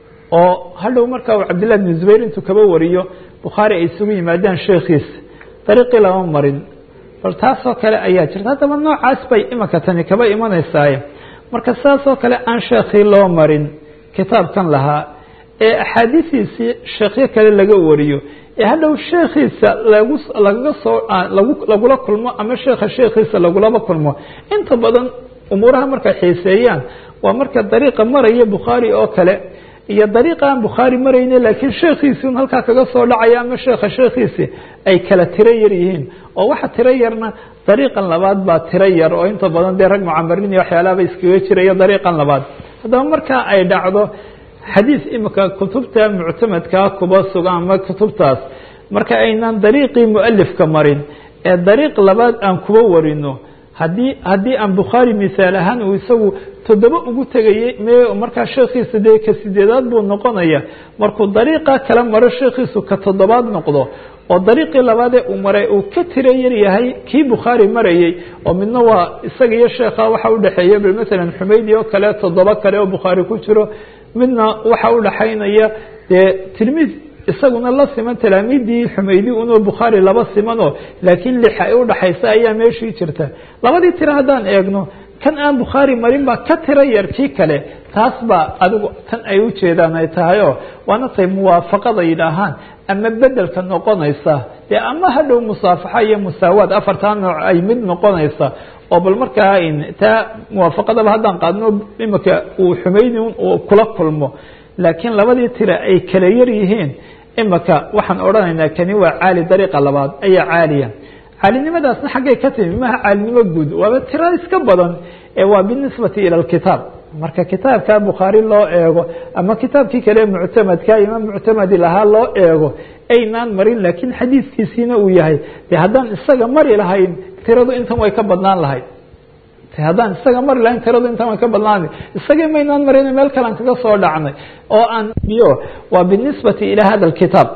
S1: oo hadhow marka uu cabdillahi bn zubayr intuu kaba wariyo bukhaari ay isugu yimaadaan sheekhiis dariiqii lama marin bal taasoo kale ayaa jirta haddaba noocaas bay imika tani kaba imanaysaaye marka saasoo kale aan sheekhii loo marin kitaabkan lahaa ee axaadiistiisii sheekhyo kale laga wariyo ee hadhow sheekhiisa lagu lagaga soo lagu lagula kulmo ama sheekha sheekhiisa lagulaba kulmo inta badan umuuraha markay xiiseeyaan waa marka dariiqa maraya bukhaari oo kale iyo dariiqa aan bukhaari marayne laakiin sheekhiisii un halkaa kaga soo dhacaya ama sheekha sheekhiisii ay kala tiro yar yihiin oo waxa tiro yarna dariiqan labaad baa tiro yar oo inta badan dee rag mucamarin iyo waxyaalaaba iskaga jiraya dariiqan labaad haddaba markaa ay dhacdo xadiis imika kutubta muctamadkaa kuba sugan ama kutubtaas marka aynaan dariiqii mualifka marin ee dariiq labaad aan kuba warino haddii haddii aan bukhaari misaal ahaan uu isagu toddoba ugu tegayey me markaa sheekhiisa dee ka sideedaad buu noqonaya markuu dariiqa kala maro sheekhiisu ka toddobaad noqdo oo dariiqii labaadee uu maray uu ka tiro yar yahay kii bukhaari marayey oo midna waa isaga iyo sheekha waxa udhexeeya bal masalan xumaydi oo kale toddoba kale oo bukhaari ku jiro midna waxa udhaxaynaya dee tilmiid isaguna la siman talaamiidii xumaydi unoo bukhaari laba simanoo laakiin lix ay udhaxaysa ayaa meeshii jirta labadii tiro haddaan eegno kan aan bukhaari marin baa ka tiro yar kii kale taas baa adigu tan ay ujeedaan ay tahay oo waana tay muwaafaqada yidhaahaan ama bedelka noqonaysa dee ama hadhow musaafaxa iyo musaawaad afartaa nooc ay mid noqonaysa oo bal markaa taa muwaafaqadaba haddaan qaadno imika uu xumaydi uu kula kulmo laakiin labadii tira ay kala yar yihiin imika waxaan odhanaynaa kani waa caali dariiqa labaad ayaa caaliya caalinimadaasna xaggay ka timi maha caalinimo guud waaba tiro iska badan ee waa binisbati ila lkitaab marka kitaabka bukhaari loo eego ama kitaabkii kale muctamadka imaam muctamadi lahaa loo eego aynaan marin laakiin xadiiskiisiina uu yahay de haddaan isaga mari lahayn tiradu intan way ka badnaan lahayd haddaan isaga mari lahayn tiradu intan way ka badnaan isagii maynaan marin meel kalean kaga soo dhacnay oo aan iyo waa binisbati ila hada kitaab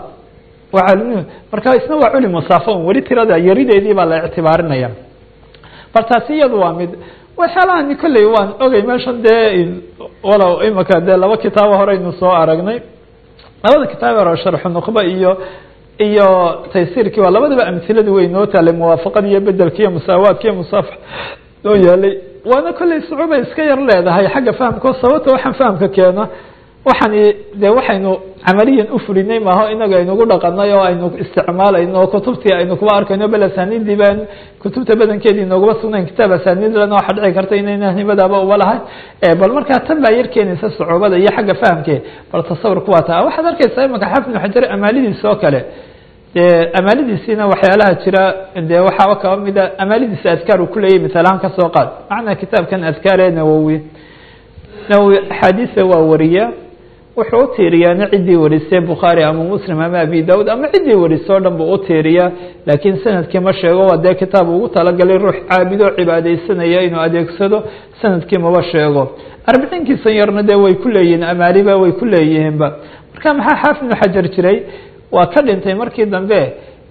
S1: marka isna waa culi musaafo weli tirada yarideedii baa la ictibaarinaya bal taasi iyadu waa mid waxyaalahan kolley waan ogay meeshan dee walow imika dee laba kitaabo horeynu soo aragnay labada kitaab hore sharxu nuqba iyo iyo taysiirkii waa labadaba amhiladii way noo taalay muwaafaqada iyo bedelka iyo musaawaadka iyo musaafax noo yaalay waana kolley sucuuba iska yar leedahay xagga fahamkao sababta waxaan fahamka keena waxaan de waxaynu camaliyan ufulinay maaho inaga aynugu dhaqanay oo aynu isticmaalayno kutubtii aynu kuba arkayno bel asanidii baan kutubta badankeedii nooguma sugnayn kitaab asanidlana waxa dhici karta inayna himadaaba uba lahay bal markaa tan baa yar keenaysa sucuubada iyo xagga fahamke bal tasawurku waa taa waxaad arkaysaa imaka xafid ibnu xajar amaalidiisa oo kale dee amaalidiisiina waxyaalaha jira de waxaaba kaba mida amaalidiisa adkaar uu kuleeyahy misaalahaan kasoo qaad macnaa kitaabkan adkaar ee nawowi nawowi axaadiisa waa wariya wuxuu utiiriyaana ciddii warisay bukhaari ama muslim ama abi daud ama ciddii warisay o dhan buu utiiriyaa laakiin sanadkii ma sheego waa dee kitaab ugu talagalay ruux caabidoo cibaadeysanaya inuu adeegsado sanadkii maba sheego arbiciinkiisan yarna dee way ku leeyihiin amaaliba way ku leeyihiinba marka maxaa xaafid ibnu xajar jiray waa ka dhintay markii dambe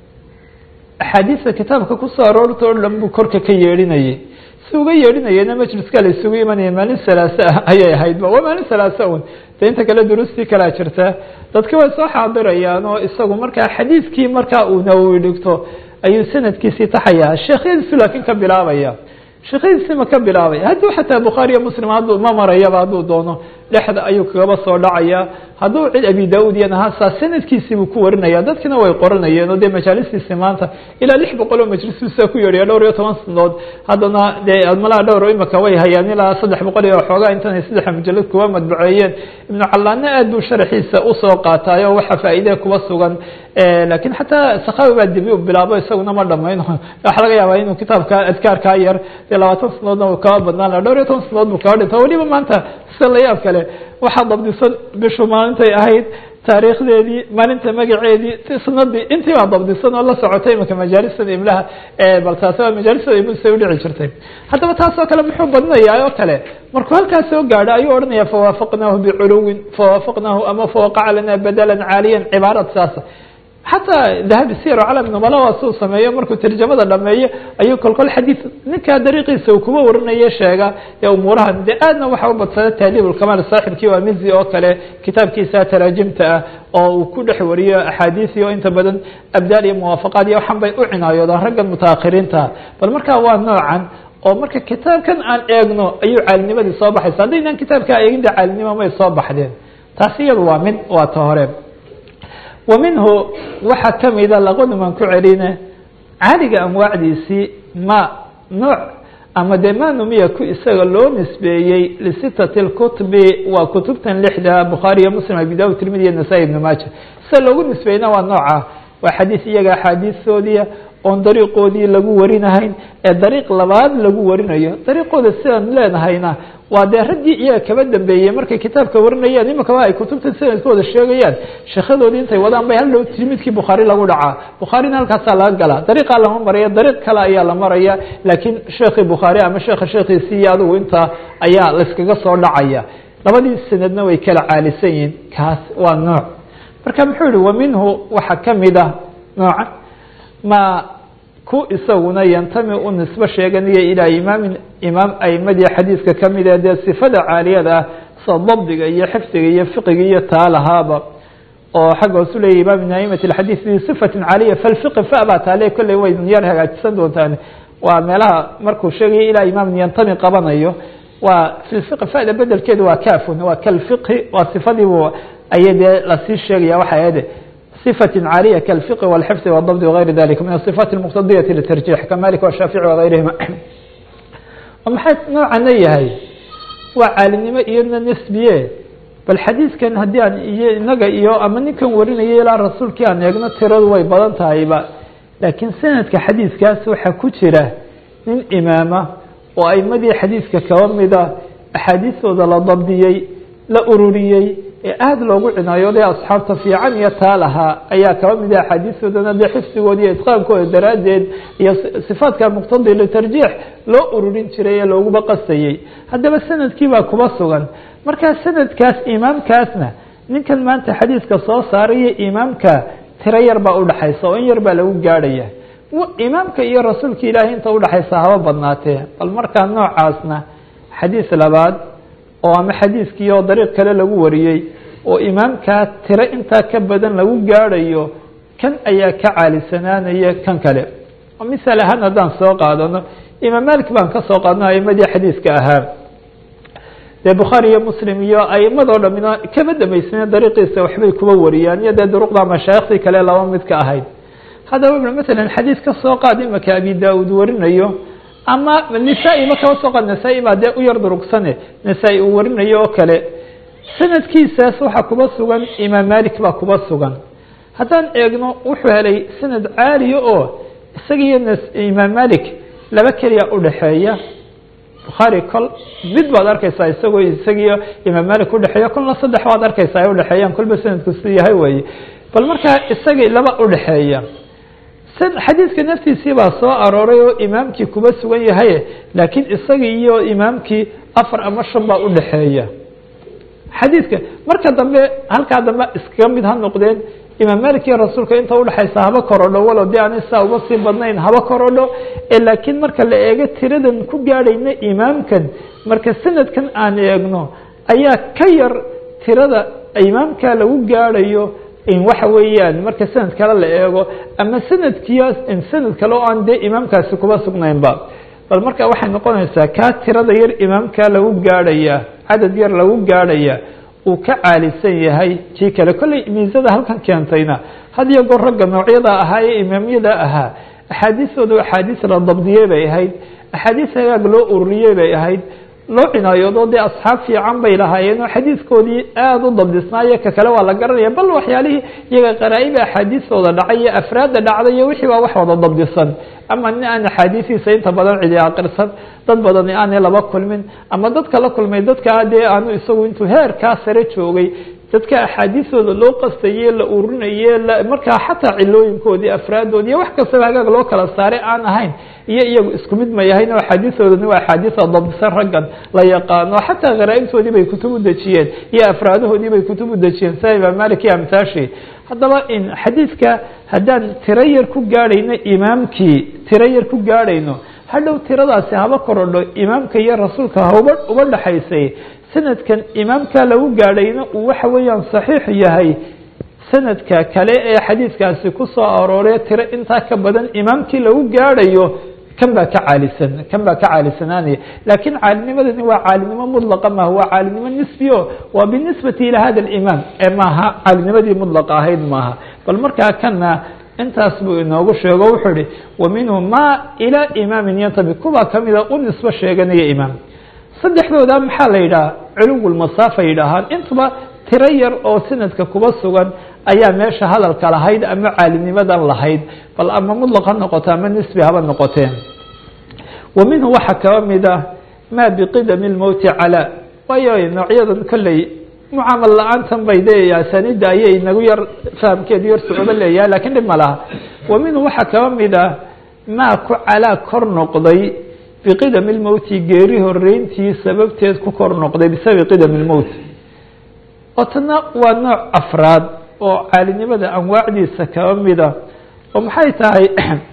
S1: axaadiista kitaabka kusoo aroorta o dhan buu korka ka yeedhinayay si uga yeedhinayana majliska la isugu imanaya maalin salaase ah ayay ahaydba waa maalin salaase un de inta kale duruustii kalaa jirta dadka way soo xaadirayaan oo isagu markaa xadiidkii markaa uu nawowi dhigto ayuu sanadkiisii taxaya sheekhyadiisu laakiin ka bilaabaya sheekhyadiisi ma ka bilaabaya hadduu xataa bukhaari iyo muslim hadduu ma marayaba hadduu doono dhexda ayuu kagaba soo dhacaya hadduu cid abi da-ud yan ahaasa sanadkiisii buu ku warinaya dadkina way qoranayeen oo dee majaalistiisi maanta ilaa lix boqol oo majlisuusa ku yeedhaya dhowr iyo toban sanadood haddana dee admalaha dhowr imika way hayaan ilaa saddex boqol iyo xoogaa intanay saddexa mujalad kuwa madbuceeyeen ibnu callaanna aad buu sharxiisa usoo qaataayo waxa faa'iide kuba sugan lakiin xataa sakhawi baa dibi u bilaabo isaguna ma dhamayn waxa laga yaabaa inuu kitaabka adkaarkaa yar dee labaatan sanadoodna uu kaba badnaan laha dhowr iyo toban sanadood buu kaba dhinta weliba maanta sida la yaab kale waxaa dabdisan bishu maalintay ahayd taariikhdeedii maalinta magaceedii sanadii intii baa dabdisan oo la socotay imika majaalisada imlaha bal taasi waa majaalisada imlsa udhici jirtay haddaba taas oo kale muxuu badinayaa oo kale markuu halkaas soo gaadho ayuu odhanaya fawaafaqnaahu biculuwin fawaafaqnaahu ama fawaqaca lana badalan caaliyan cibaarad saasa xataa dahabi sir calam numala waa suu sameeyo markuu tarjamada dhameeyo ayuu kolkol xadiid ninkaa dariiqiisa uu kuba warinayo sheega ee umuurahan de aadna waxa u badsada taaliib ulkamaal saaxibkii waa mizi oo kale kitaabkiisa taraajimta ah oo uu ku dhex wariyo axaadiisi oo inta badan abdaal iyo muwaafaqaad iyo waxan bay u cinaayoodaan raggan mutaakiriinta bal markaa waa noocan oo marka kitaabkan aan eegno ayuu caalinimadii soo baxaysa haddaynaan kitaabkaa eegin de caalinimo may soo baxdeen taasi iyadu waa mid waa ta hore wa minhu waxaa kamida laqonuman ku celine caaliga anwaacdiisii ma nooc ama dee ma numiya ku isaga loo nisbeeyey lisitati lkutubi waa kutubtan lixda bukhaari iyo muslim abi daud tirmidi iyo nasaa-i ibnu maaja sida loogu nisbeeyna waa nooca waa xadiis iyaga axaadiistoodiia oon dariiqoodii lagu warinahayn ee dariiq labaad lagu warinayo dariiqooda sidaan leenahayna waa dee raggii iyaga kaba dambeeyey markay kitaabka warinayaan imakaba ay kutubta sanadkooda sheegayaan sheekhadoodii intay wadaan bay hal dhow tirmidkii bukhaari lagu dhacaa bukhaarina halkaasaa laga galaa dariiqaa lama maraya dariiq kale ayaa la maraya laakiin sheekhii bukhaari ama sheekha sheekhiisii iyo adigu intaa ayaa layskaga soo dhacaya labadii sanadna way kala caalisan yihiin kaas waa nooc marka muxuu yihi wa minhu waxaa kamid ah nooca ma ku isaguna yantami u nisbo sheeganaya ilaa imaamin imaam aimadii xadiidka kamid ee dee sifada caaliyada ah sida dabdiga iyo xifdiga iyo fiqiga iyo taa lahaaba oo xagga hoosu leeyahy imaam min aimati alxadiid bi sifatin caaliya falfiqi fa baa taale kolley way yar hagaajisan doontaan waa meelaha markuu sheegaya ilaa imaamin yantami qabanayo waa fi fiqi fada bedelkeedu waa kafun waa kalfiqhi waa sifadiibu ayay dee lasii sheegaya waxa ahde صفة عالية كالفقه والحفظ والضبط وغير ذلك من الصفات المقتضية للترجيح كمالك والشhافعي وغيرهma maxay nooعana yahay waa caalinimo iyona نسbiye bal xadiidkan haddii aan iyo inaga iyo ama ninkan warinaya ilaa rasuulkii aan eegno tiradu way badan tahayba laakiin sanadka xadiidkaas waxaa ku jira nin imaama oo aimadii xadiidka kaba mida axaadiistooda la dabdiyey la ururiyey ee aada loogu cinayooday asxaabta fiican iyo taa lahaa ayaa kaba mid ah axaadiistoodana dee xifdigooda iyo itqaankooda daraaddeed iyo sifaadka muqtadi litarjiix loo ururin jiray ee looguba qasayey haddaba sanadkii baa kuba sugan markaa sanadkaas imaamkaasna ninkan maanta xadiiska soo saaraya imaamka tiro yar baa udhaxaysa oo in yar baa lagu gaadhaya imaamka iyo rasuulka ilaahay inta udhexaysa haba badnaatee bal markaa noocaasna xadiis labaad oo ama xadiiskii oo dariiq kale lagu wariyey oo imaamkaa tiro intaa ka badan lagu gaadhayo kan ayaa ka caalisanaanaya kan kale misal ahaan haddaan soo qaadano imaam malik baan ka soo qaadno aimadii xadiiska ahaa dee bukhaari iyo muslim iyo aimadoo dhamina kama damaysneen dariiqiisa waxbay kuba wariyaan iyo dee duruqda mashaayikhdii kale laba mid ka ahayd haddaba masalan xadiis ka soo qaad imaka abi da-uud warinayo ama nisaa-i ma kaba soo qaad nasaa-i baa dee u yar durugsane nasaa-i uu warinayo oo kale sanadkiisaas waxaa kuba sugan imaam malik baa kuba sugan haddaan eegno wuxuu helay sanad caaliya oo isagiiyo imaam malik laba keliya udhaxeeya bukhaari kol mid baad arkeysaa isagoo isagiiyo imaam malik udhexeeya kolna saddex baad arkeysaa ay udhexeeyaan kolba sanadku si yahay weye bal markaa isagii laba udhexeeya xadiidka naftiisii baa soo arooray oo imaamkii kuba sugan yahay laakiin isagii iyo imaamkii afar ama shan baa udhexeeya xadiidka marka dambe halkaa dambe iskaga mid ha noqdeen imaam malik iyo rasuulka inta udhexaysa haba korodho walow dee aanay saa uga sii badnayn haba korodho laakiin marka la eego tiradan ku gaadhayna imaamkan marka sanadkan aan eegno ayaa ka yar tirada imaamka lagu gaadhayo waxa weeyaan marka sanad kale la eego ama sanadkiya sanad kale oo aan dee imaamkaasi kuba sugnaynba bal marka waxay noqonaysaa kaa tirada yar imaamka lagu gaadhaya cadad yar lagu gaadhaya uu ka caalisan yahay kii kale kolley miisada halkan keentayna had iyo goor ragga noocyada ahaa ee imaamyada ahaa axaadiistooda axaadiis la dabdiyey bay ahayd axaadiis hagaag loo ururiyey bay ahayd loo cinaayoodo dee asxaab fiican bay lahaayeen oo xadiidkoodii aada u dabdisnaayo ka kale waa la garanaya bal waxyaalihii iyaga qaraa-iba axaadiistooda dhacay iyo afraadda dhacday iyo wixii baa wax wada dabdisan ama nin aan axaadiisiisa inta badan cidi aqirsan dad badani aanay laba kulmin ama dadka la kulmay dadkaa dee aanu isagu intuu heerkaa sare joogay dadka axaadiistooda loo qastaye la urinaye markaa xataa cilooyinkoodii afraaddoodi iyo wax kastaba hagaag loo kala saaray aan ahayn iyo iyagu isku mid ma yahayn oo axaadiistoodani waa axaadiisa dabdisan raggan la yaqaano xataa kharaa-ibtoodii bay kutub u dejiyeen iyo afraadahoodii bay kutub u dejiyeen sida imaam malik iyo amtaashi haddaba in xadiidka haddaan tiro yar ku gaadhayno imaamkii tiro yar ku gaadhayno hadhow tiradaasi haba korodho imaamka iyo rasuulka hauba uba dhexaysay sanadkan imaamka lagu gaadhayna uu waxa weeyaan saxiix yahay sanadka kale ee xadiidkaasi ku soo aroorey tiro intaa ka badan imaamkii lagu gaadhayo kan baa ka caalisan kan baa ka caalisanaanaya laakiin caalinimadani waa caalinimo mudlaqa maaha waa caalinimo nisbiyo waa binisbati ilaa hada alimaam ee maaha caalinimadii mudlaqa ahayd maaha bal markaa kana intaas buu inoogu sheego wuxuu ihi wa minhu ma ilaa imaamin yantabi kuwaa kamida u nisbo sheeganaya imaam saddexdooda maxaa la yidhaha culuwulmasaafa yidhaahaan intuba tiro yar oo sanadka kuba sugan ayaa meesha hadalka lahayd ama caalinimadan lahayd bal ama mudlaq ha noqoto ama nisbi haba noqoteen wa minhu waxaa kaba mid ah maa biqidami lmowti calaa waayo noocyadan kolley mucaamal la-aantan bay de asaanida ayay nagu yar fahamkeedu yar sucubo leeyahay lakiin dhib ma laha wa minhu waxaa kaba mid ah maa ku calaa kor noqday biqidami lmowti geeri horeyntii sababteed ku kor noqday bisababi qidami lmowt oo tana waa nooc afraad oo caalinimada anwaacdiisa kaba mida oo maxay tahay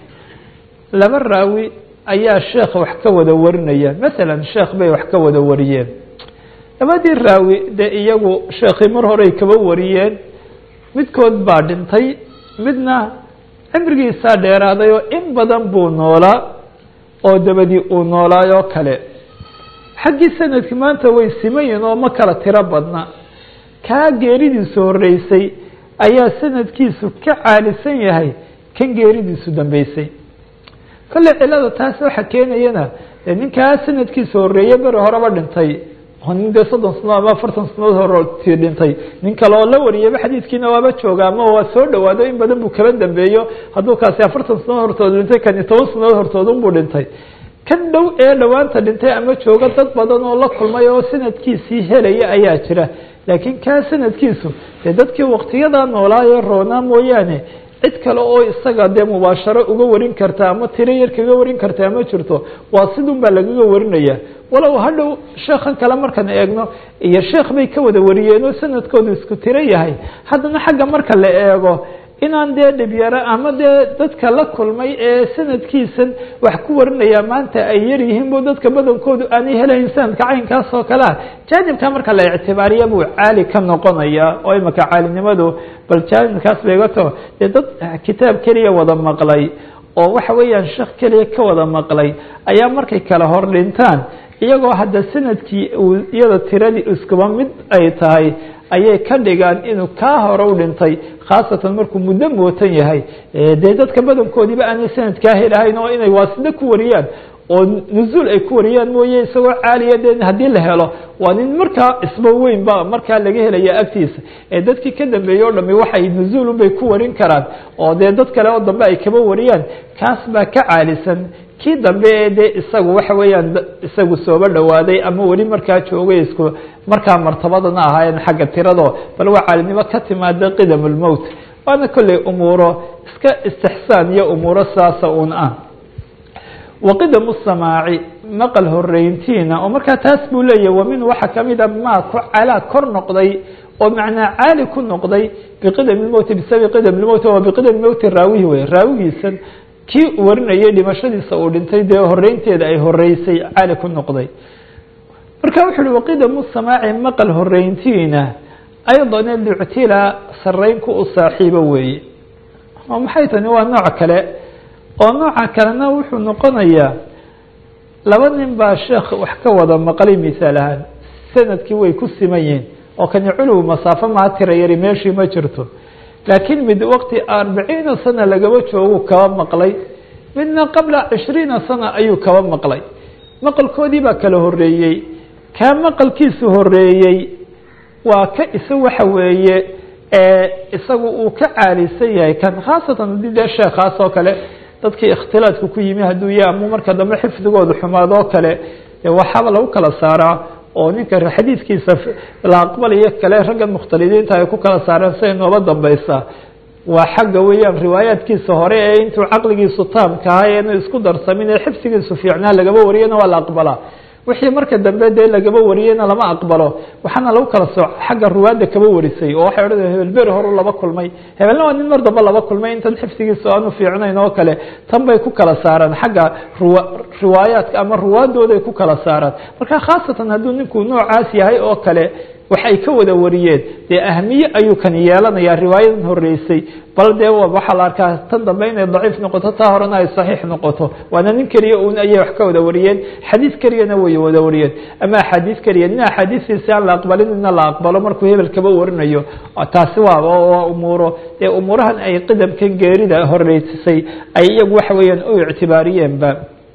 S1: laba raawi ayaa sheekh wax ka wada warinaya masalan sheekh bay wax ka wada wariyeen labadii raawi dee iyagu sheekhii mar horey kaba wariyeen midkood baa dhintay midna cimrigiisaa dheeraaday oo in badan buu noolaa oo dabadii uu noolaayoo kale xaggii sanadki maanta way simayin oo ma kala tiro badna kaa geeridiisu horeysay ayaa sanadkiisu ka caalisan yahay kan geeridiisu dambeysay kolley cilada taas waxa keenayana dee ninkaa sanadkiisa horeeye beri horeba dhintay oo nin dee soddon sanadood ama afartan sanadood horti dhintay nin kale oo la wariyaba xadiidkiina waaba jooga ama waa soo dhawaado in badan buu kaba dambeeyo hadduu kaasi afartan sanadood hortood dhintay kani toban sanadood hortood unbuu dhintay kan dhow ee dhowaanta dhintay ama jooga dad badan oo la kulmay oo sanadkiisii helaya ayaa jira laakiin kaa sanadkiisu dee dadkii waktiyadaa noolaayo roonaa mooyaane cid kale oo isaga dee mubaasharo uga warin karta ama tiro yar kaga warin kartaa ma jirto waa sidun baa lagaga warinaya walow hadhow sheekhan kale markaan eegno iyo sheekh bay ka wada wariyeen oo sanadkoodu isku tiro yahay haddana xagga marka la eego inaan dee dhibyaro ama dee dadka la kulmay ee sanadkiisan wax ku warinaya maanta ay yar yihiin bu dadka badankoodu aanay helayn sanadka caynkaas oo kale ah jaanibka marka la ictibaariya buu caali ka noqonaya oo imaka caalinimadu bal jaanibkaas baygato dee dad kitaab keliya wada maqlay oo waxa weeyaan sheekh keliya ka wada maqlay ayaa markay kala hor dhintaan iyagoo hadda sanadkii uu iyada tiradii iskuba mid ay tahay ayay ka dhigaan inuu kaa hore u dhintay khaasatan markuu muddo mootan yahay dee dadka badankoodiiba aanay sanadkaa helahayn oo inay waasida ku wariyaan oo nuzuul ay ku wariyaan mooye isagoo caaliya de haddii la helo waa nin markaa isba weyn ba markaa laga helaya agtiisa ee dadkii ka dambeeyey o dhami waxay nuzuul unbay ku warin karaan oo dee dad kale oo dambe ay kaba wariyaan kaas baa ka caalisan kii dambe ee de isagu waxa weeyaan isagu sooba dhawaaday ama weli markaa joogay isku markaa martabadana ahaayeen xagga tirado bal waa caalinimo ka timaada qidam lmowt waana kolley umuuro iska istixsaan iyo umuuro saasa un ah waqidamu samaaci maqal horeyntiina oo markaa taas buu leeyahy wa min waxaa kamid a maa ku calaa kor noqday oo macnaa caali ku noqday biqidam lmowti bisababi qidam lmowti waa biqidam mowti raawihi wey raawigiisan kii warinayay dhimashadiisa uu dhintay dee horeynteeda ay horeysay caali ku noqday marka wuxu uhi waqidamu samaaci maqal horeyntiina aydan luctila saraynku u saaxiibo weeye oo maxay tani waa nooc kale oo nooca kalena wuxuu noqonayaa laba nin baa sheekh wax ka wada maqlay misaal ahaan sanadkii way ku siman yihiin oo kani culuw masaafo maa tira yari meeshii ma jirto laakiin mid waqti arbaciina sana lagaba joogu kaba maqlay midna qabla cishriina sana ayuu kaba maqlay maqalkoodii baa kala horeeyey kaa maqalkiisu horeeyey waa ka isa waxa weeye isagu uu ka caalisan yahay kan khaasatan haddii dee sheekhaas oo kale dadkii ikhtilaadku ku yimi hadduu yahay ama marka dambe xifdigooda xumaad oo kale waxaaba lagu kala saaraa oo ninka xadiidkiisa la aqbalayo kale raggan mukhtalidiinta ay ku kala saareen siday nooba dambeysa waa xagga weeyaan riwaayaadkiisa hore ee intuu caqligiisu taamka ahay eenu isku darsamin ee xifdigiisu fiicnaa lagaba wariyana waa la aqbalaa wixii marka dambe dee lagaba wariyeyna lama aqbalo waxaana lagu kala sooc xagga ruwaadda kaba warisay oo waxay odhan hebel beri horu laba kulmay hebelna waa nin mar dambe laba kulmay intan xifdigiisa aanu fiicnayn oo kale tan bay ku kala saaraan xagga ruwa riwaayaadka ama ruwaadooday ku kala saaraan marka khaasatan hadduu ninku noocaas yahay oo kale waxay ka wada wariyeen dee ahmiye ayuu kan yeelanayaa riwaayadan horeysay bal dee waxaa la arkaa tan dambe inay daciif noqoto taa horena ay saxiix noqoto waana nin keliya un ayay wax ka wada wariyeen xadiis keliyana way wada wariyeen ama axaadiis keliya nin axaadiistiisi aan la aqbalin ina la aqbalo markuu hebel kaba warinayo taasi waa waa umuuro dee umuurahan ay qidamkan geerida horeysay ay iyagu waxa weeyaan u ictibaariyeenba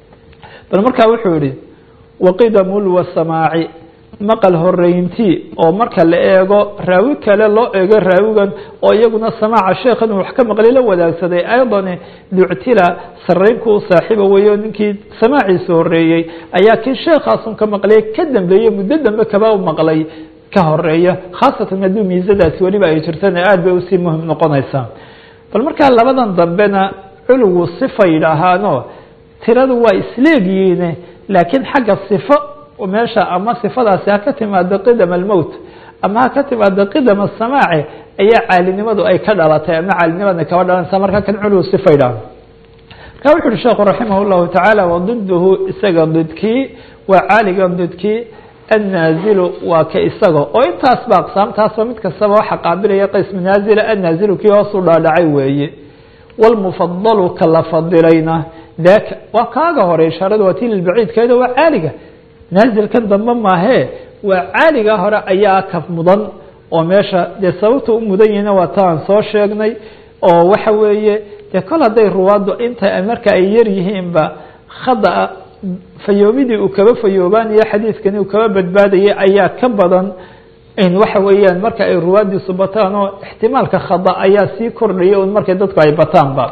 S1: bal markaa wuxuu yihi waqidamu lwasamaaci maqal horeyntii oo marka la eego raawi kale loo eego raawigan oo iyaguna samaaca sheekhan uu wax ka maqlay la wadaagsaday aydan luctila saraynku u saaxiiba weeyo ninkii samaaciisa horeeyey ayaa kii sheekhaasun ka maqlay ka dambeeye muddo dambe kaba maqlay ka horeeya khaasatan haddii miisadaasi weliba ay jirtana aada bay usii muhim noqonaysaa bal markaa labadan dambena culugu sifa yidhaahaano tiradu waa isleegyihiin laakiin xagga sifo meesha ama sifadaasi ha ka timaado qidam almowt ama ha ka timaado qidam asamaaci ayaa caalinimadu ay ka dhalatay ama caalinimada kaba dhalanaysa markaa kan culuw sifa yidhaaho marka wuxu uhi sheekhu raximah llahu tacaala wadiduhu isaga didkii waa caaligan didkii annaazilu waa ka isaga oo intaas ba aqsaamtaasba mid kastaba waxa qaabilaya qism naazila annaazilu kii hoos u dhaadhacay weeye wlmufadalu ka la fadilayna daka waa kaaga hore ishaarada waa ti lilbaciidkeeda waa caaliga naazilkan dambe maahee waa caaliga hore ayaa ka mudan oo meesha dee sababta u mudan yihina waa ta aan soo sheegnay oo waxa weeye dee kol hadday ruwaaddu inta marka ay yar yihiinba khada fayoobidii uu kaba fayoobaanayo xadiidkani uu kaba badbaadayay ayaa ka badan in waxa weeyaan marka ay ruwaaddiisu bataan oo ixtimaalka khada ayaa sii kordhaya un markay dadku ay bataanba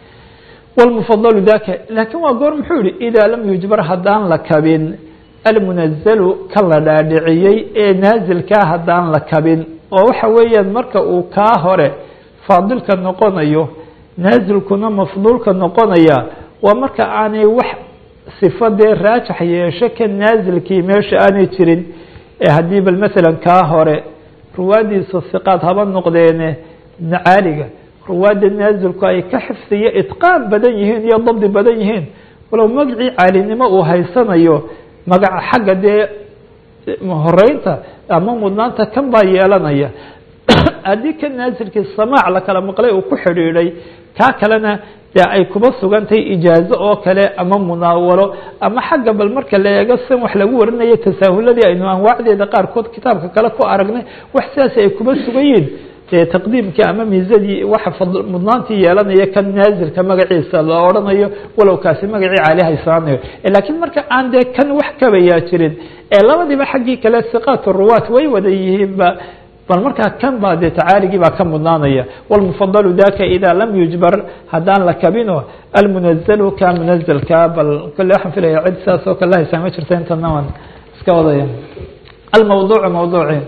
S1: wlmufadalu daka laakiin waa goor muxuu yihi idaa lam yujbar haddaan la kabin almunazalu kan la dhaadhiciyey ee naazilkaa haddaan la kabin oo waxa weeyaan marka uu kaa hore faadilka noqonayo naazilkuna mafduulka noqonaya waa marka aanay wax sifa dee raajax yeesho ka naazilkii meesha aanay jirin ee haddii bal masalan kaa hore ruwaadiisu hiqaad haba noqdeene caaliga ruwaadda naazilku ay ka xifdiyo itqaan badan yihiin iyo dabdi badan yihiin walow magacii caalinimo uu haysanayo magaca xagga dee horeynta ama mudnaanta kan baa yeelanaya haddii ka naazilkii samaac la kala maqlay uu ku xidhiidhay kaa kalena dee ay kuba sugantahay ijaazo oo kale ama munaawalo ama xagga bal marka la eego san wax lagu warinayo tasaahuladii aynu anwaacdeeda qaarkood kitaabka kale ku aragnay wax sidaas ay kuba sugan yihiin dee taqdiimkii ama miisadii waxa mudnaantii yeelanaya kan naazilka magaciisa la odhanayo walow kaasi magacii caali haysaanayo laakiin marka aan dee kan wax kabayaa jirin ee labadiiba xaggii kale siqaat ruwaat way wada yihiinba bal markaa kan baa dee tacaaligii baa ka mudnaanaya wاlmufadalu daka ida lam yujbar haddaan la kabino almunazalu ka munazalka bal kole waxaan filaya cid sidaas oo kale haysaa ma jirta intana waan iska wadaya almawduucu mawduuci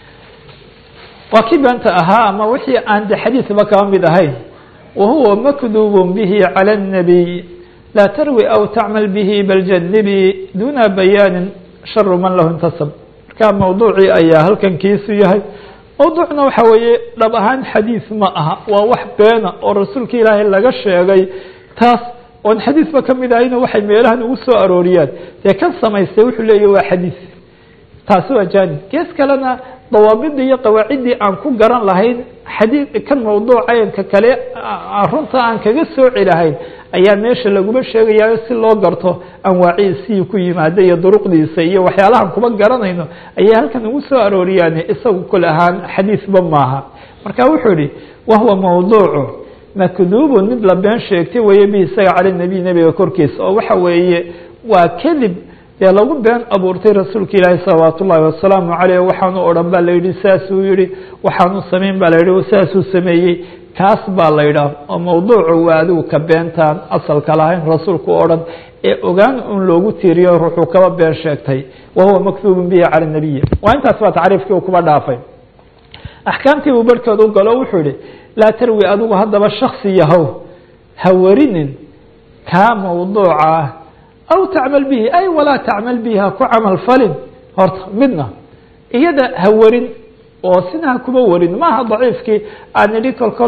S1: waa kii beenta ahaa ama wixii aan de xadiidba kaba mid ahayn wahuwa makdub bihi calى الnabiy laa tarwi aw tacmal bihi bal janibi duna bayaani sharu man lahu intasab marka mawduucii ayaa halkan kiisu yahay mawduucna waxa weeye dhab ahaan xadiis ma aha waa wax beena oo rasuulka ilaahay laga sheegay taas oon xadiisba ka mid ahayna waxay meelahan ugu soo arooriyaan dee kan samaystay wuxuu leeyahy waa xadiis taasi waa janib gees kalena dawaabidii iyo qawaaciddii aan ku garan lahayn xadii kan mawduucaynka kale runta aan kaga sooci lahayn ayaa meesha laguma sheegayayo si loo garto anwaaciisii ku yimaada iyo duruqdiisa iyo waxyaalahan kuma garanayno ayay halkan ugu soo arooriyaan isagu kul ahaan xadiisba maaha marka wuxuu yihi wahuwa mawduucu makduubun mid la been sheegtay weeye bi isaga cala nabiy nebiga korkiisa oo waxa weeye waa kadib dee lagu been abuurtay rasuulka ilaahi salawaat ullahi wasalaamu caleyh waxaanu odhan baa la yihi saasuu yihi waxaanu samayn baa la yihi saasuu sameeyey kaas baa la yidhaah oo mawduucu waa adigu ka beentaan asalka lahayn rasuulku o dhan ee ogaan un loogu tiiriyo ruuxuu kaba been sheegtay wahuwa maktuubun bihi cala nabiy waa intaas baa tacriifkii uu kuba dhaafay axkaamtii buu barhkood u galo wuxuu yihi laa tarwi adigu haddaba shaksi yahow ha warinin kaa mawduuca ah aw tacmal bihi ay walaa tacmal bihi ha ku camal falin horta midna iyada ha warin oo sina ha kuba warin maaha daciifkii aan idhi kol kol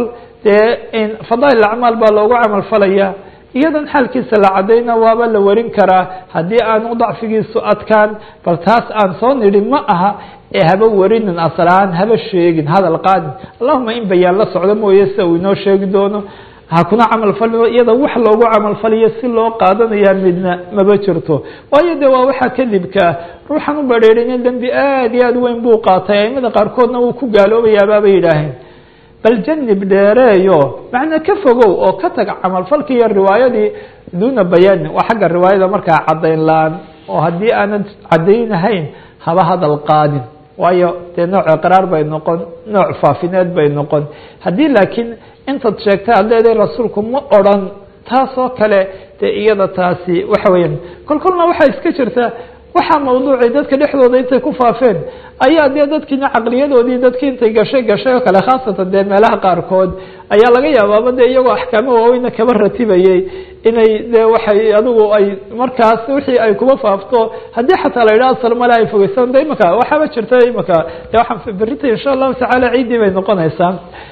S1: dee fadaail acmaal baa loogu camal falaya iyadan xaalkiisa la cadayna waaba la warin karaa haddii aanu dacfigiisu adkaan bal taas aan soo nidhi ma aha ee haba warinin aslaan haba sheegin hadal qaadin allahuma in bayaan la socdo mooye sida uu inoo sheegi doono ha kuna camal falin iyada wax loogu camal faliyo si loo qaadanayaa midna maba jirto waayo de waa waxaa kadibkaa ruuxan u badheerina dembi aad iyo aad weyn buu qaatay aimada qaarkoodna wuu ku gaaloobayaababay yidhaaheen bal janib dheereeyo macnaa ka fogow oo ka taga camalfalki iyo riwaayadii duuna bayaanin waa xagga riwaayada markaa caddayn la-aan oo haddii aanad caddaynahayn haba hadal qaadin waayo dee nooc iqraar bay noqon nooc faafineed bay noqon haddii laakiin intaad sheegtay ad leedahay rasuulku ma odran taas oo kale dee iyada taasi waxa weeyaan kol kolna waxaa iska jirta waxaa mawduucay dadka dhexdooda intay ku faafeen ayaa dee dadkiina caqliyadoodii dadkii intay gashay gashay oo kale khaasatan dee meelaha qaarkood ayaa laga yaabaaba de iyagoo axkaamo waaweyna kaba ratibayey inay de waxay adigu ay markaas wixii ay kuba faafto haddii xataa la yidhaha asal male ay fogeysan de imaka waxaaba jirta imaka de waxaan berita insha allahu tacaala ciiddii bay noqonaysaa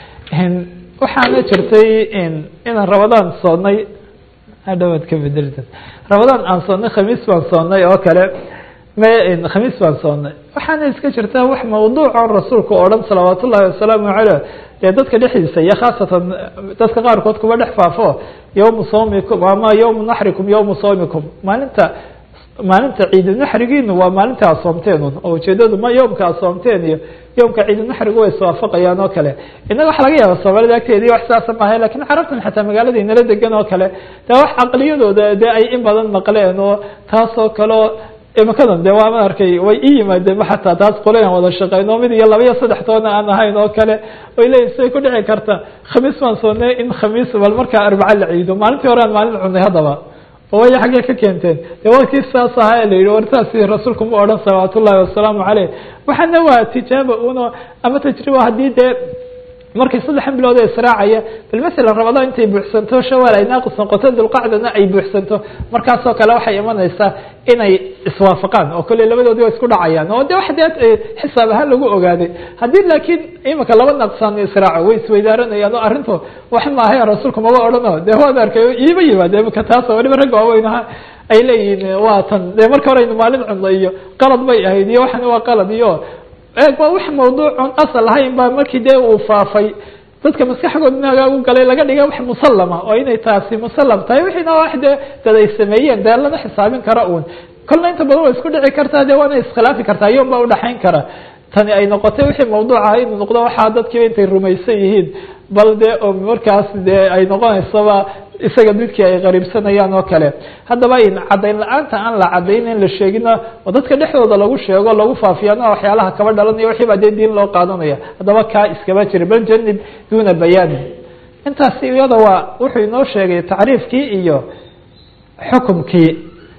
S1: waxaana jirtay inaan rabadaan soonnay hadhawaad ka bedelta rabadaan aan soonnay khamiis baan soonnay oo kale m khamiis baan soonnay waxaana iska jirtaa wax mawduucon rasuulku o dhan salawaat ullahi wasalaamu caleyh dee dadka dhexdiisa iyo khaasatan dadka qaarkood kuba dhex faafo yowmu sawmikum ama yowmu naxrikum yowmu sawmikum maalinta maalinta ciidunaxrigiinu waa maalinta ad soomteen un oo ujeedadu ma yowmka ad soomteen iyo yowmka ciidunaxrigu way iswaafaqayaan oo kale innaga waxa laga yaaba soomaalida agteedii wax sidaasa maaha lakin carabtan xataa magaalada inala degan oo kale de wax caqliyadooda de ay in badan maqleen oo taasoo kaleo imikadan de waa ma arkay way i yimaadeen ma xataa taas qoleyan wada shaqeyno mid iyo laba iyo saddex toona aan ahayn oo kale way leeyihin say ku dhici karta khamiis baan soonnay in khamiis bal markaa arbaca la ciido maalintii hore aan maalin cunay haddaba way xaggee ka keenteen de wakii saas ahaa la yihi wartaasi rasuulku ma odhan salawaat ullahi wasalaamu caleyh waxaana waa tijaaba uno ama tajriba haddii dee markay saddexan bilood ee israacaya bal masalan ramadaan intay buuxsanto shawaal ay naaqis noqoto dulqacdana ay buuxsanto markaasoo kale waxay imanaysaa inay iswaafaqaan oo kale labadoodi waa isku dhacayaan oo de wax dee xisaab ahaan lagu ogaaday haddii laakiin imika laba naqsaan israaco way isweydaaranayaan oo arrintu wax maahay rasuulku maba odhano dee waad arkay iima yimaade imika taas waliba ragga waaweynaha ay leeyihiin waa tan dee marka hore aynu maalin cunno iyo qalad bay ahayd iyo waxan waa qalad iyo eeg waa wax mawduucun asal ahayn baa markii dee uu faafay dadka maskaxgood inaga u galay laga dhiga wax musallama oo inay taasi musallam tahay wixiina wax dee dad ay sameeyeen dee lama xisaabin kara uun kolna inta badan waa isku dhici kartaa dee waana iskhilaafi kartaa yoon baa udhaxayn kara tani ay noqotay wixii mawduuc aha inuu noqdo waxaa dadkiiba intay rumaysan yihiin bal dee oo markaas dee ay noqonaysaba isaga midkii ay qariibsanayaan oo kale haddaba in caddayn la-aanta aan la caddayn in la sheegina oo dadka dhexdooda lagu sheego lagu faafiyana waxyaalaha kaba dhalanaya wixii baa dee diin loo qaadanaya haddaba kaa iskaba jira bal janib duuna bayaani intaasi iyada waa wuxuu inoo sheegay tacriifkii iyo xukumkii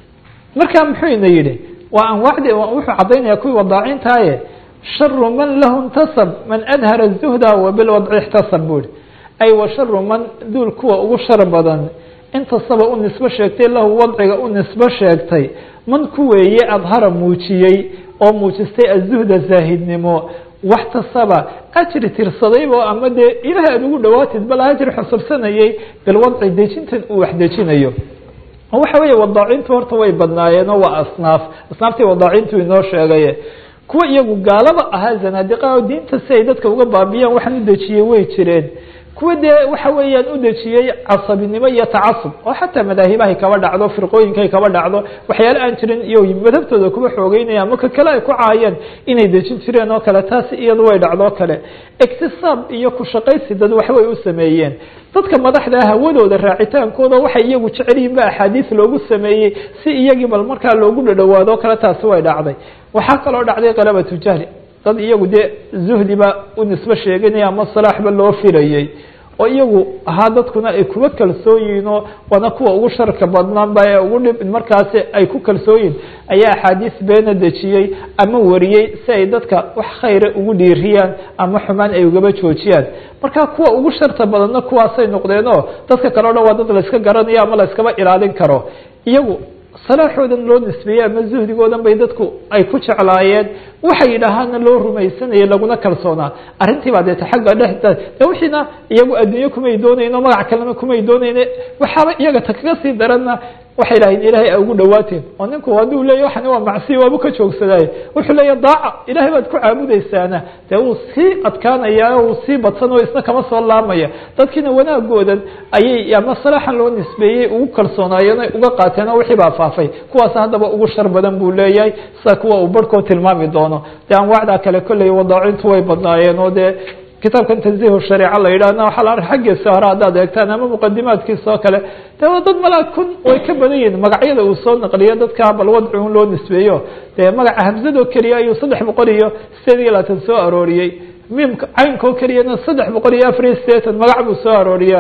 S1: marka muxuu ina yidhi waa anwaacdi wuxuu caddaynaya kuwii wadaacintaye sharu man lahu intasab man adhara zuhda wa bilwadci ixtasab buri ay wa sharu man duul kuwa ugu shar badan intasaba u nisbo sheegtay lahu wadciga u nisbo sheegtay man ku weeye adhara muujiyey oo muujistay azuhda zaahidnimo waxtasaba ajri tirsadaybo ama dee ilaah aad ugu dhawaatid bal ajri xusubsanayay bilwadci dejintan uu wax dejinayo waxa weeye wadaacintu horta way badnaayeenoo waa asnaaf asnaaftii wadaacintu inoo sheegaye kuwa iyagu gaalaba ahaa zanaadiqa oo diinta si ay dadka uga baabiyaan waxaan u dejiyey way jireen kuwa dee waxa weeyaan u dejiyey casabinimo iyo tacasub oo xataa madaahibahay kaba dhacdo firqooyinkaay kaba dhacdo waxyaale aan jirin iyo madhabtooda kuba xoogeynaya ama ka kale ay ku caayeen inay dejin jireen oo kale taasi iyadu way dhacdo kale iktisaab iyo ku shaqaysi dad waxbay u sameeyeen dadka madaxda hawadooda raacitaankooda waxay iyagu jecel yihin ba axaadiis loogu sameeyey si iyagii bal markaa loogu dhadhawaado o kale taasi way dhacday waxaa kaloo dhacday qalabatu jahli dad iyagu dee zuhdiba u nisbo sheeganaya ama salaaxba loo filayey oo iyagu ahaa dadkuna ay kuba kalsoon yihiin oo waana kuwa ugu sharka badnaanba ee ugu dhib markaasi ay ku kalsoon yihin ayaa axaadiis beena dejiyey ama wariyey si ay dadka wax khayra ugu dhiiriyaan ama xumaan ay ugaba joojiyaan marka kuwa ugu sharta badanna kuwaasay noqdeen oo dadka kale o dhan waa dad layska garanayo ama layskaba ilaalin karo iyagu salaaxoodan loo nisbeeyey ama zuhdigoodan bay dadku ay ku jeclaayeen waxay yidhaahaana loo rumaysanayay laguna kalsoonaa arrintii baa deeta xagga dhexda de wixiina iyagu adduunye kumay doonayno magac kalena kumay doonayne waxaaba iyaga ta kaga sii daranna waxay dhahayn ilaahay a ugu dhawaateen oo ninku hadduu leeya waxani waa macsiya waabu ka joogsadaaye wuxuu leeya daaca ilaahay baad ku caabudaysaana dee wuu sii adkaanaya wuu sii badsan oo isna kama soo laamaya dadkiina wanaagoodan ayay ama salaaxan loo nisbeeyey ugu kalsoonaayeen uga qaateen oo wixii baa faafay kuwaas haddaba ugu shar badan buu leeyahay sida kuwa uu barhkoo tilmaami doono dee anwaacdaa kale kolley wadaacintu way badnaayeen oo dee kitaabkan tanzihu shareeca la yidhahna waxaa la arka xaggiisa hore haddaad eegtaan ama muqadimaadkiisa oo kale de waa dad malaa kun way ka badan yihiin magacyada uu soo naqliyo dadka bal wadci un loo nisbeeyo dee magaca hamzadoo keliya ayuu saddex boqol iyo sideed iyo labaatan soo arooriyey miimka caynka oo keliyana saddex boqol iyo afar iyo sideetan magac buu soo arooriyaa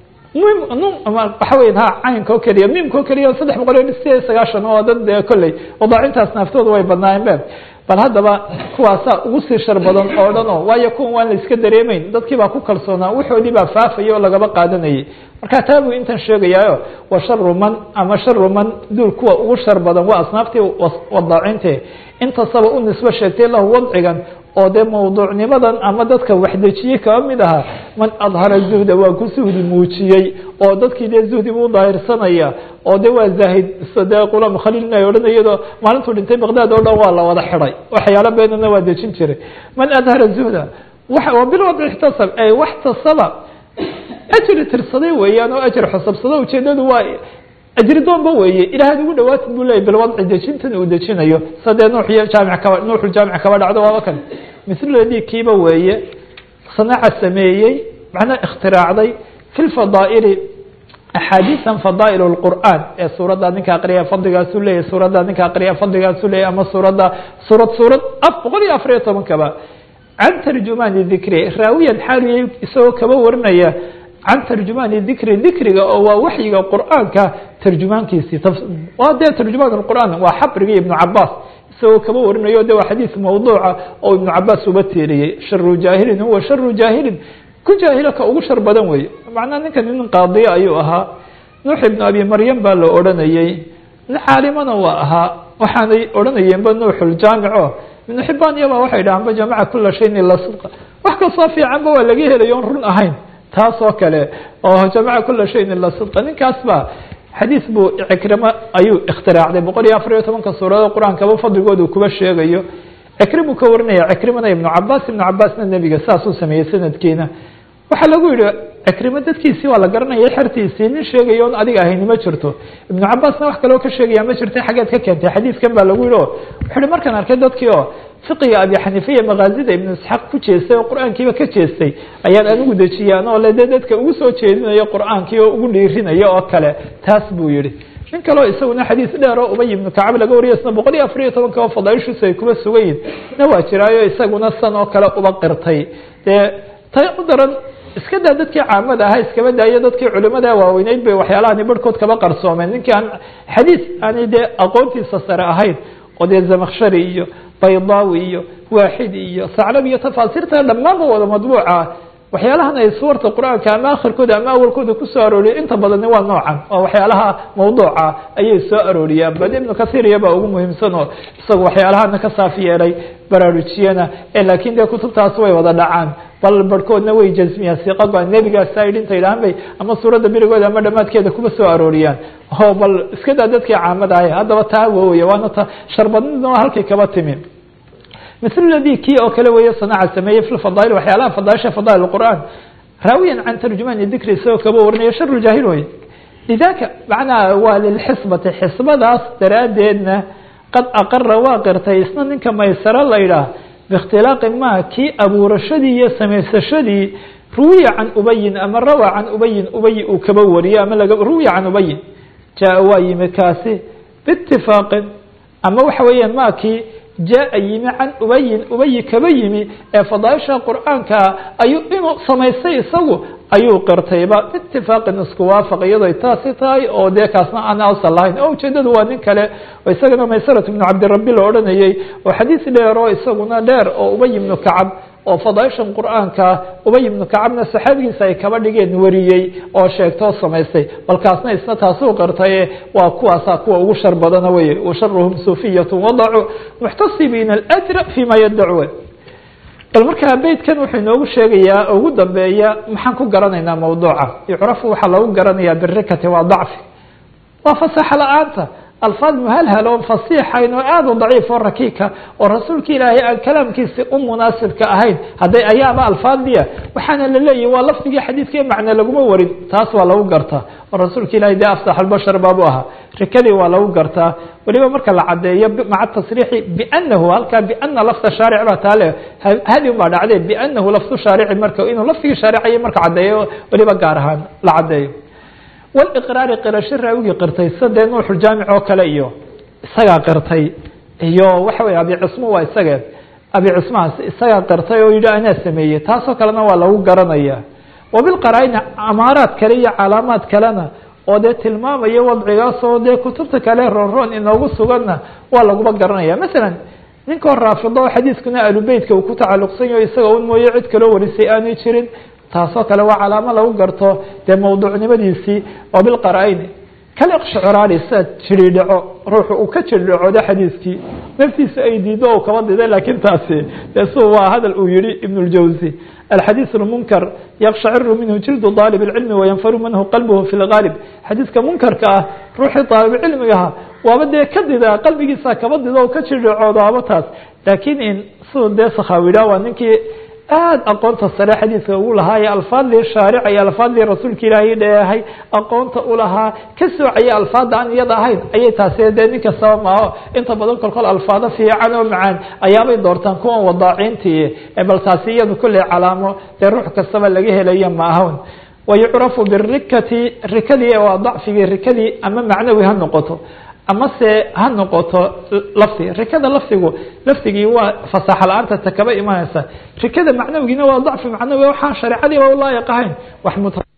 S1: waxa weya ha caynka oo keliya miimka oo keliya saddex boqol iyo sideed iyo sagaashan oo dad dee kolley wadaacintaas naaftooda way badnaayeen be bal haddaba kuwaasaa ugu sii shar badan oo dhan o waayo kuwan waan la iska dareemeyn dadkii baa ku kalsoonaa waxoodii baa faafaya oo lagaba qaadanayay marka taa buu intan sheegayaayo wa sharu man ama sharu man duul kuwa ugu shar badan waa asnaaftii wadaacinte intasaba u nisbo sheegtay lahu wadcigan oo dee mawduucnimadan ama dadka waxdejiyey kaba mid ahaa man adhara zuhda waa ku zuhdi muujiyey oo dadkii dee zuhdi buu daahirsanaya oo de waa zaahid dee qulam khaliilna ay odhan iyadoo maalintuu dhintay baqdaad oo dhan waa la wada xiday waxyaalo beenana waa dejin jiray man adhara zuhda wa bilwadci ixtasab ay waxtasaba ajri tirsaday weeyaan oo ajri xusabsado ujeedadu waa ajri doonba weeye ilaahad ugu dhawaatid buu leeyay bilwadci dejintan uu dejinayo sadee nuuxiyo jaamic kaba nuuxuljaamic kaba dhacdo waaba kan misladii kiiba weeye sanaaca sameeyey macnaa ikhtiraacday fi lfadaa'ili axaadiisan fadaa'il اlqur'aan ee suuradda ninka aqriya fadligaasu leeyahy suuradda ninka aqriya fadligaasu leeyahy ama suuradda suurad suurad af boqol iyo afar iyo tobankaba can tarjumaani dikri raawiyan xaaliyay isagoo kaba warinaya can tarjumaani dikri dikriga oo waa waxyiga qur'aanka tarjumaankiisii waa dee tarjumaan qur'aan waa xabrigii ibnu cabaas isagoo kaba warinayo de waa xadiis mawduuca oo ibnu cabaas uba tiiriyey sharu jaahilin huwa sharu jaahilin ku jaahilo ka ugu shar badan weeye macnaa ninkan nin qaadiya ayuu ahaa nuux ibnu abi maryam baa la odhanayey nin caalimana waa ahaa waxaanay odhanayeenba nuuxuljaamico ibnu xibaan iyaba waxay dhahaanba jamaca kula shayin ila sidqa wax kastoo fiicanba waa laga helayo on run ahayn taas oo kale oo jamaca kula shayin ila sidqa ninkaas ba xadiis buu cikrimo ayuu ikhtiraacday boqol iyo afar iyo tobanka suuradood qur-aankaba fadligoodu kuba sheegayo cikrimuu ka warinaya cikrimana ibnu cabaas ibnu cabaasna nebiga saasuu sameeyey sanadkiina waxaa lagu yihi cikrimo dadkiisii waa la garanaya xertiisii nin sheegayo on adiga ahayni ma jirto ibnu cabaasna wax kaloo ka sheegaya ma jirta xaggeed ka keentay xadiiskan baa lagu yihi o wuxu uhi markaan arkay dadkii oo fiqiga abi xaniifa iyo makaazida ibnu isxaaq ku jeestay oo qur-aankiiba ka jeestay ayaan anigu dejiyaan oo le dee dadka ugu soo jeedinayo qur-aankii oo ugu dhiirinayo oo kale taas buu yihi nin kaleo isaguna xadiis dheer oo ubay ibnu kacab laga wariyo isna boqol iyo afar iyo tobanka oo fadaaishiisu ay kuba sugan yihin na waa jiraayo isaguna san oo kale uba qirtay dee tay u daran iska daa dadkii caamada ahaa iskaba daayo dadkii culimada waaweyneyd bay waxyaalahani barhkood kaba qarsoomeen ninkii aan xadiis aanay dee aqoontiisa sare ahayn oo dee zamakshari iyo baydaawi iyo waaxid iyo saclab iyo tafaasiirta dhammaanba wada madbuuca waxyaalahan ay suwarta qur-aanka ama akhirkooda ama awalkooda kusoo arooriya inta badani waa noocan oo waxyaalaha mawduuca ayay soo arooriyaan bal ibnu kahiir iyabaa ugu muhiimsan oo isagu waxyaalahana ka saaf yeelay baraarujiyana laakiin dee kutubtaas way wada dhacaan bal barhkoodna way jasmiyaan siqaba nebigaasa idhi inta idhahan bay ama suuradda berigooda ama dhamaadkeeda kuba soo arooriyaan o bal iska daa dadkii caamada ahay haddaba taa wooya waana ta sharbadnidna halkay kaba timi mil ladii kii oo kale weeye sanaca sameeyey fi fadaail waxyaalaha fadaaisha fadaail qur'aan raawiyan can tarjumani dikri isagoo kaba warinayo shar jaahil wey lidaka macnaha waa lilxisbati xisbadaas daraaddeedna qad aqara waa qirtay isna ninka maysaro la yidhaah biikhtilaaqi ma kii abuurashadii iyo samaysashadii ruwiya can ubayin ama rawa can ubayin ubay uu kaba wariyo ama ruwiya can ubayin jaa waa yimi kaasi biitifaaqin ama waxa weeyaan ma kii jaa yimi can ubayin ubayi kaba yimi ee fadaaisha qur-aanka ayuu inuu samaystay isagu ayuu qirtayba itifaaqin isku waafaq iyadoo taasi tahay oo dee kaasna aan asal lahayn oo ujeedadu waa nin kale oo isagana maysarat ibnu cabdirabi la odhanayey oo xadiis dheer oo isaguna dheer oo ubay ibnu kacab oo fadaaishan qur-aanka ubay ibnu kacabna saxaabigiisa ay kaba dhigeen wariyey oo sheegtoo samaystay balkaasna isna taasuu qirtaye waa kuwaasa kuwa ugu shar badana wey washaruhum sufiyatu wadacuu muxtasibiina alajra fima yaddacuun bal markaa beytkan wuxuu inoogu sheegayaa ugu dambeeya maxaan ku garanaynaa mawduuca yucrafu waxaa lagu garanayaa birikati waa dacfi waa fasaxa la-aanta alfaad muhalhal oo fasiixayn oo aada u daciif oo rakiika oo rasuulka ilaahay aan kalaamkiisi u munaasibka ahayn hadday ayaaba alfaadiya waxaana la leeyahy waa lafdigii xadiidka macne laguma warin taas waa lagu gartaa oo rasuulka ilahay dee afsax albashar baabu ahaa rikadii waa lagu gartaa weliba marka la cadeeyo maca tasriixi bianahu halkaa biana lafda shaaric baa taale hadi un baa dhacde bianahu lafdu shaarici marka inuu lafdigii shaaricaya marka cadeeyo weliba gaar ahaan la cadeeyo waliqraari qirasho raawigii qirtay sida dee nuuxuljaamic oo kale iyo isagaa qirtay iyo waxa weye abi cismo waa isage abi cismahaas isagaa qirtay oo yidhi anaa sameeyey taasoo kalena waa lagu garanaya wabilqaraa-ina amaaraad kale iyo calaamaad kalena oo dee tilmaamaya wadcigaas oo dee kutubta kale roonroon inoogu suganna waa laguba garanaya masalan ninkoo raafido oo xadiiskuna alubeytka uu ku tacalluqsan yaho isaga un mooye cid kaloo warisay aanay jirin taasoo kale waa calaamo lagu garto dee mawduucnimadiisii oo bilqara-ayni kaliqshciraari sida jiridhaco ruuxu uu ka jiridhacooda xadiiskii naftiisa ay diido o kaba diday laakiin taasi dee su waa hadal uu yihi ibn اljawzi alxadiiث اmunkar yakshciru minhu jildu طaalib اlcilmi wayanfaru minhu qalbuhu fi اlgaalib xadiiska munkarka ah ruuxii طaalibcilmigaha waaba dee ka dida qalbigiisa kaba dido o ka jiridhacoodo aba taas laakiin in siduu dee sakhaawidha waa ninkii aada aqoonta sare xadiidka ugu lahaa ee alfaadii shaarica iyo alfaadii rasuulka ilaahay dheehay aqoonta ulahaa ka soocaya alfaada aan iyada ahayn ayay taasi dee nin kastaba maaho inta badan kolkol alfaado fiican oo macaan ayaabay doortaan kuwan wadaaciintii bal taasi iyadu kolley calaamo dee ruux kastaba laga helaya ma ahan wayucrafu birikati rikadii waa dacfigii rikadii ama macnawi ha noqoto ama se ha noqoto lafdi rikada lafdigu lafdigii waa fasaxa la-aanta ta kaba imanaysa rikada macnawigiina waa dacfi macnawi waxaan shareecadiiba ulaayiq ahayn wax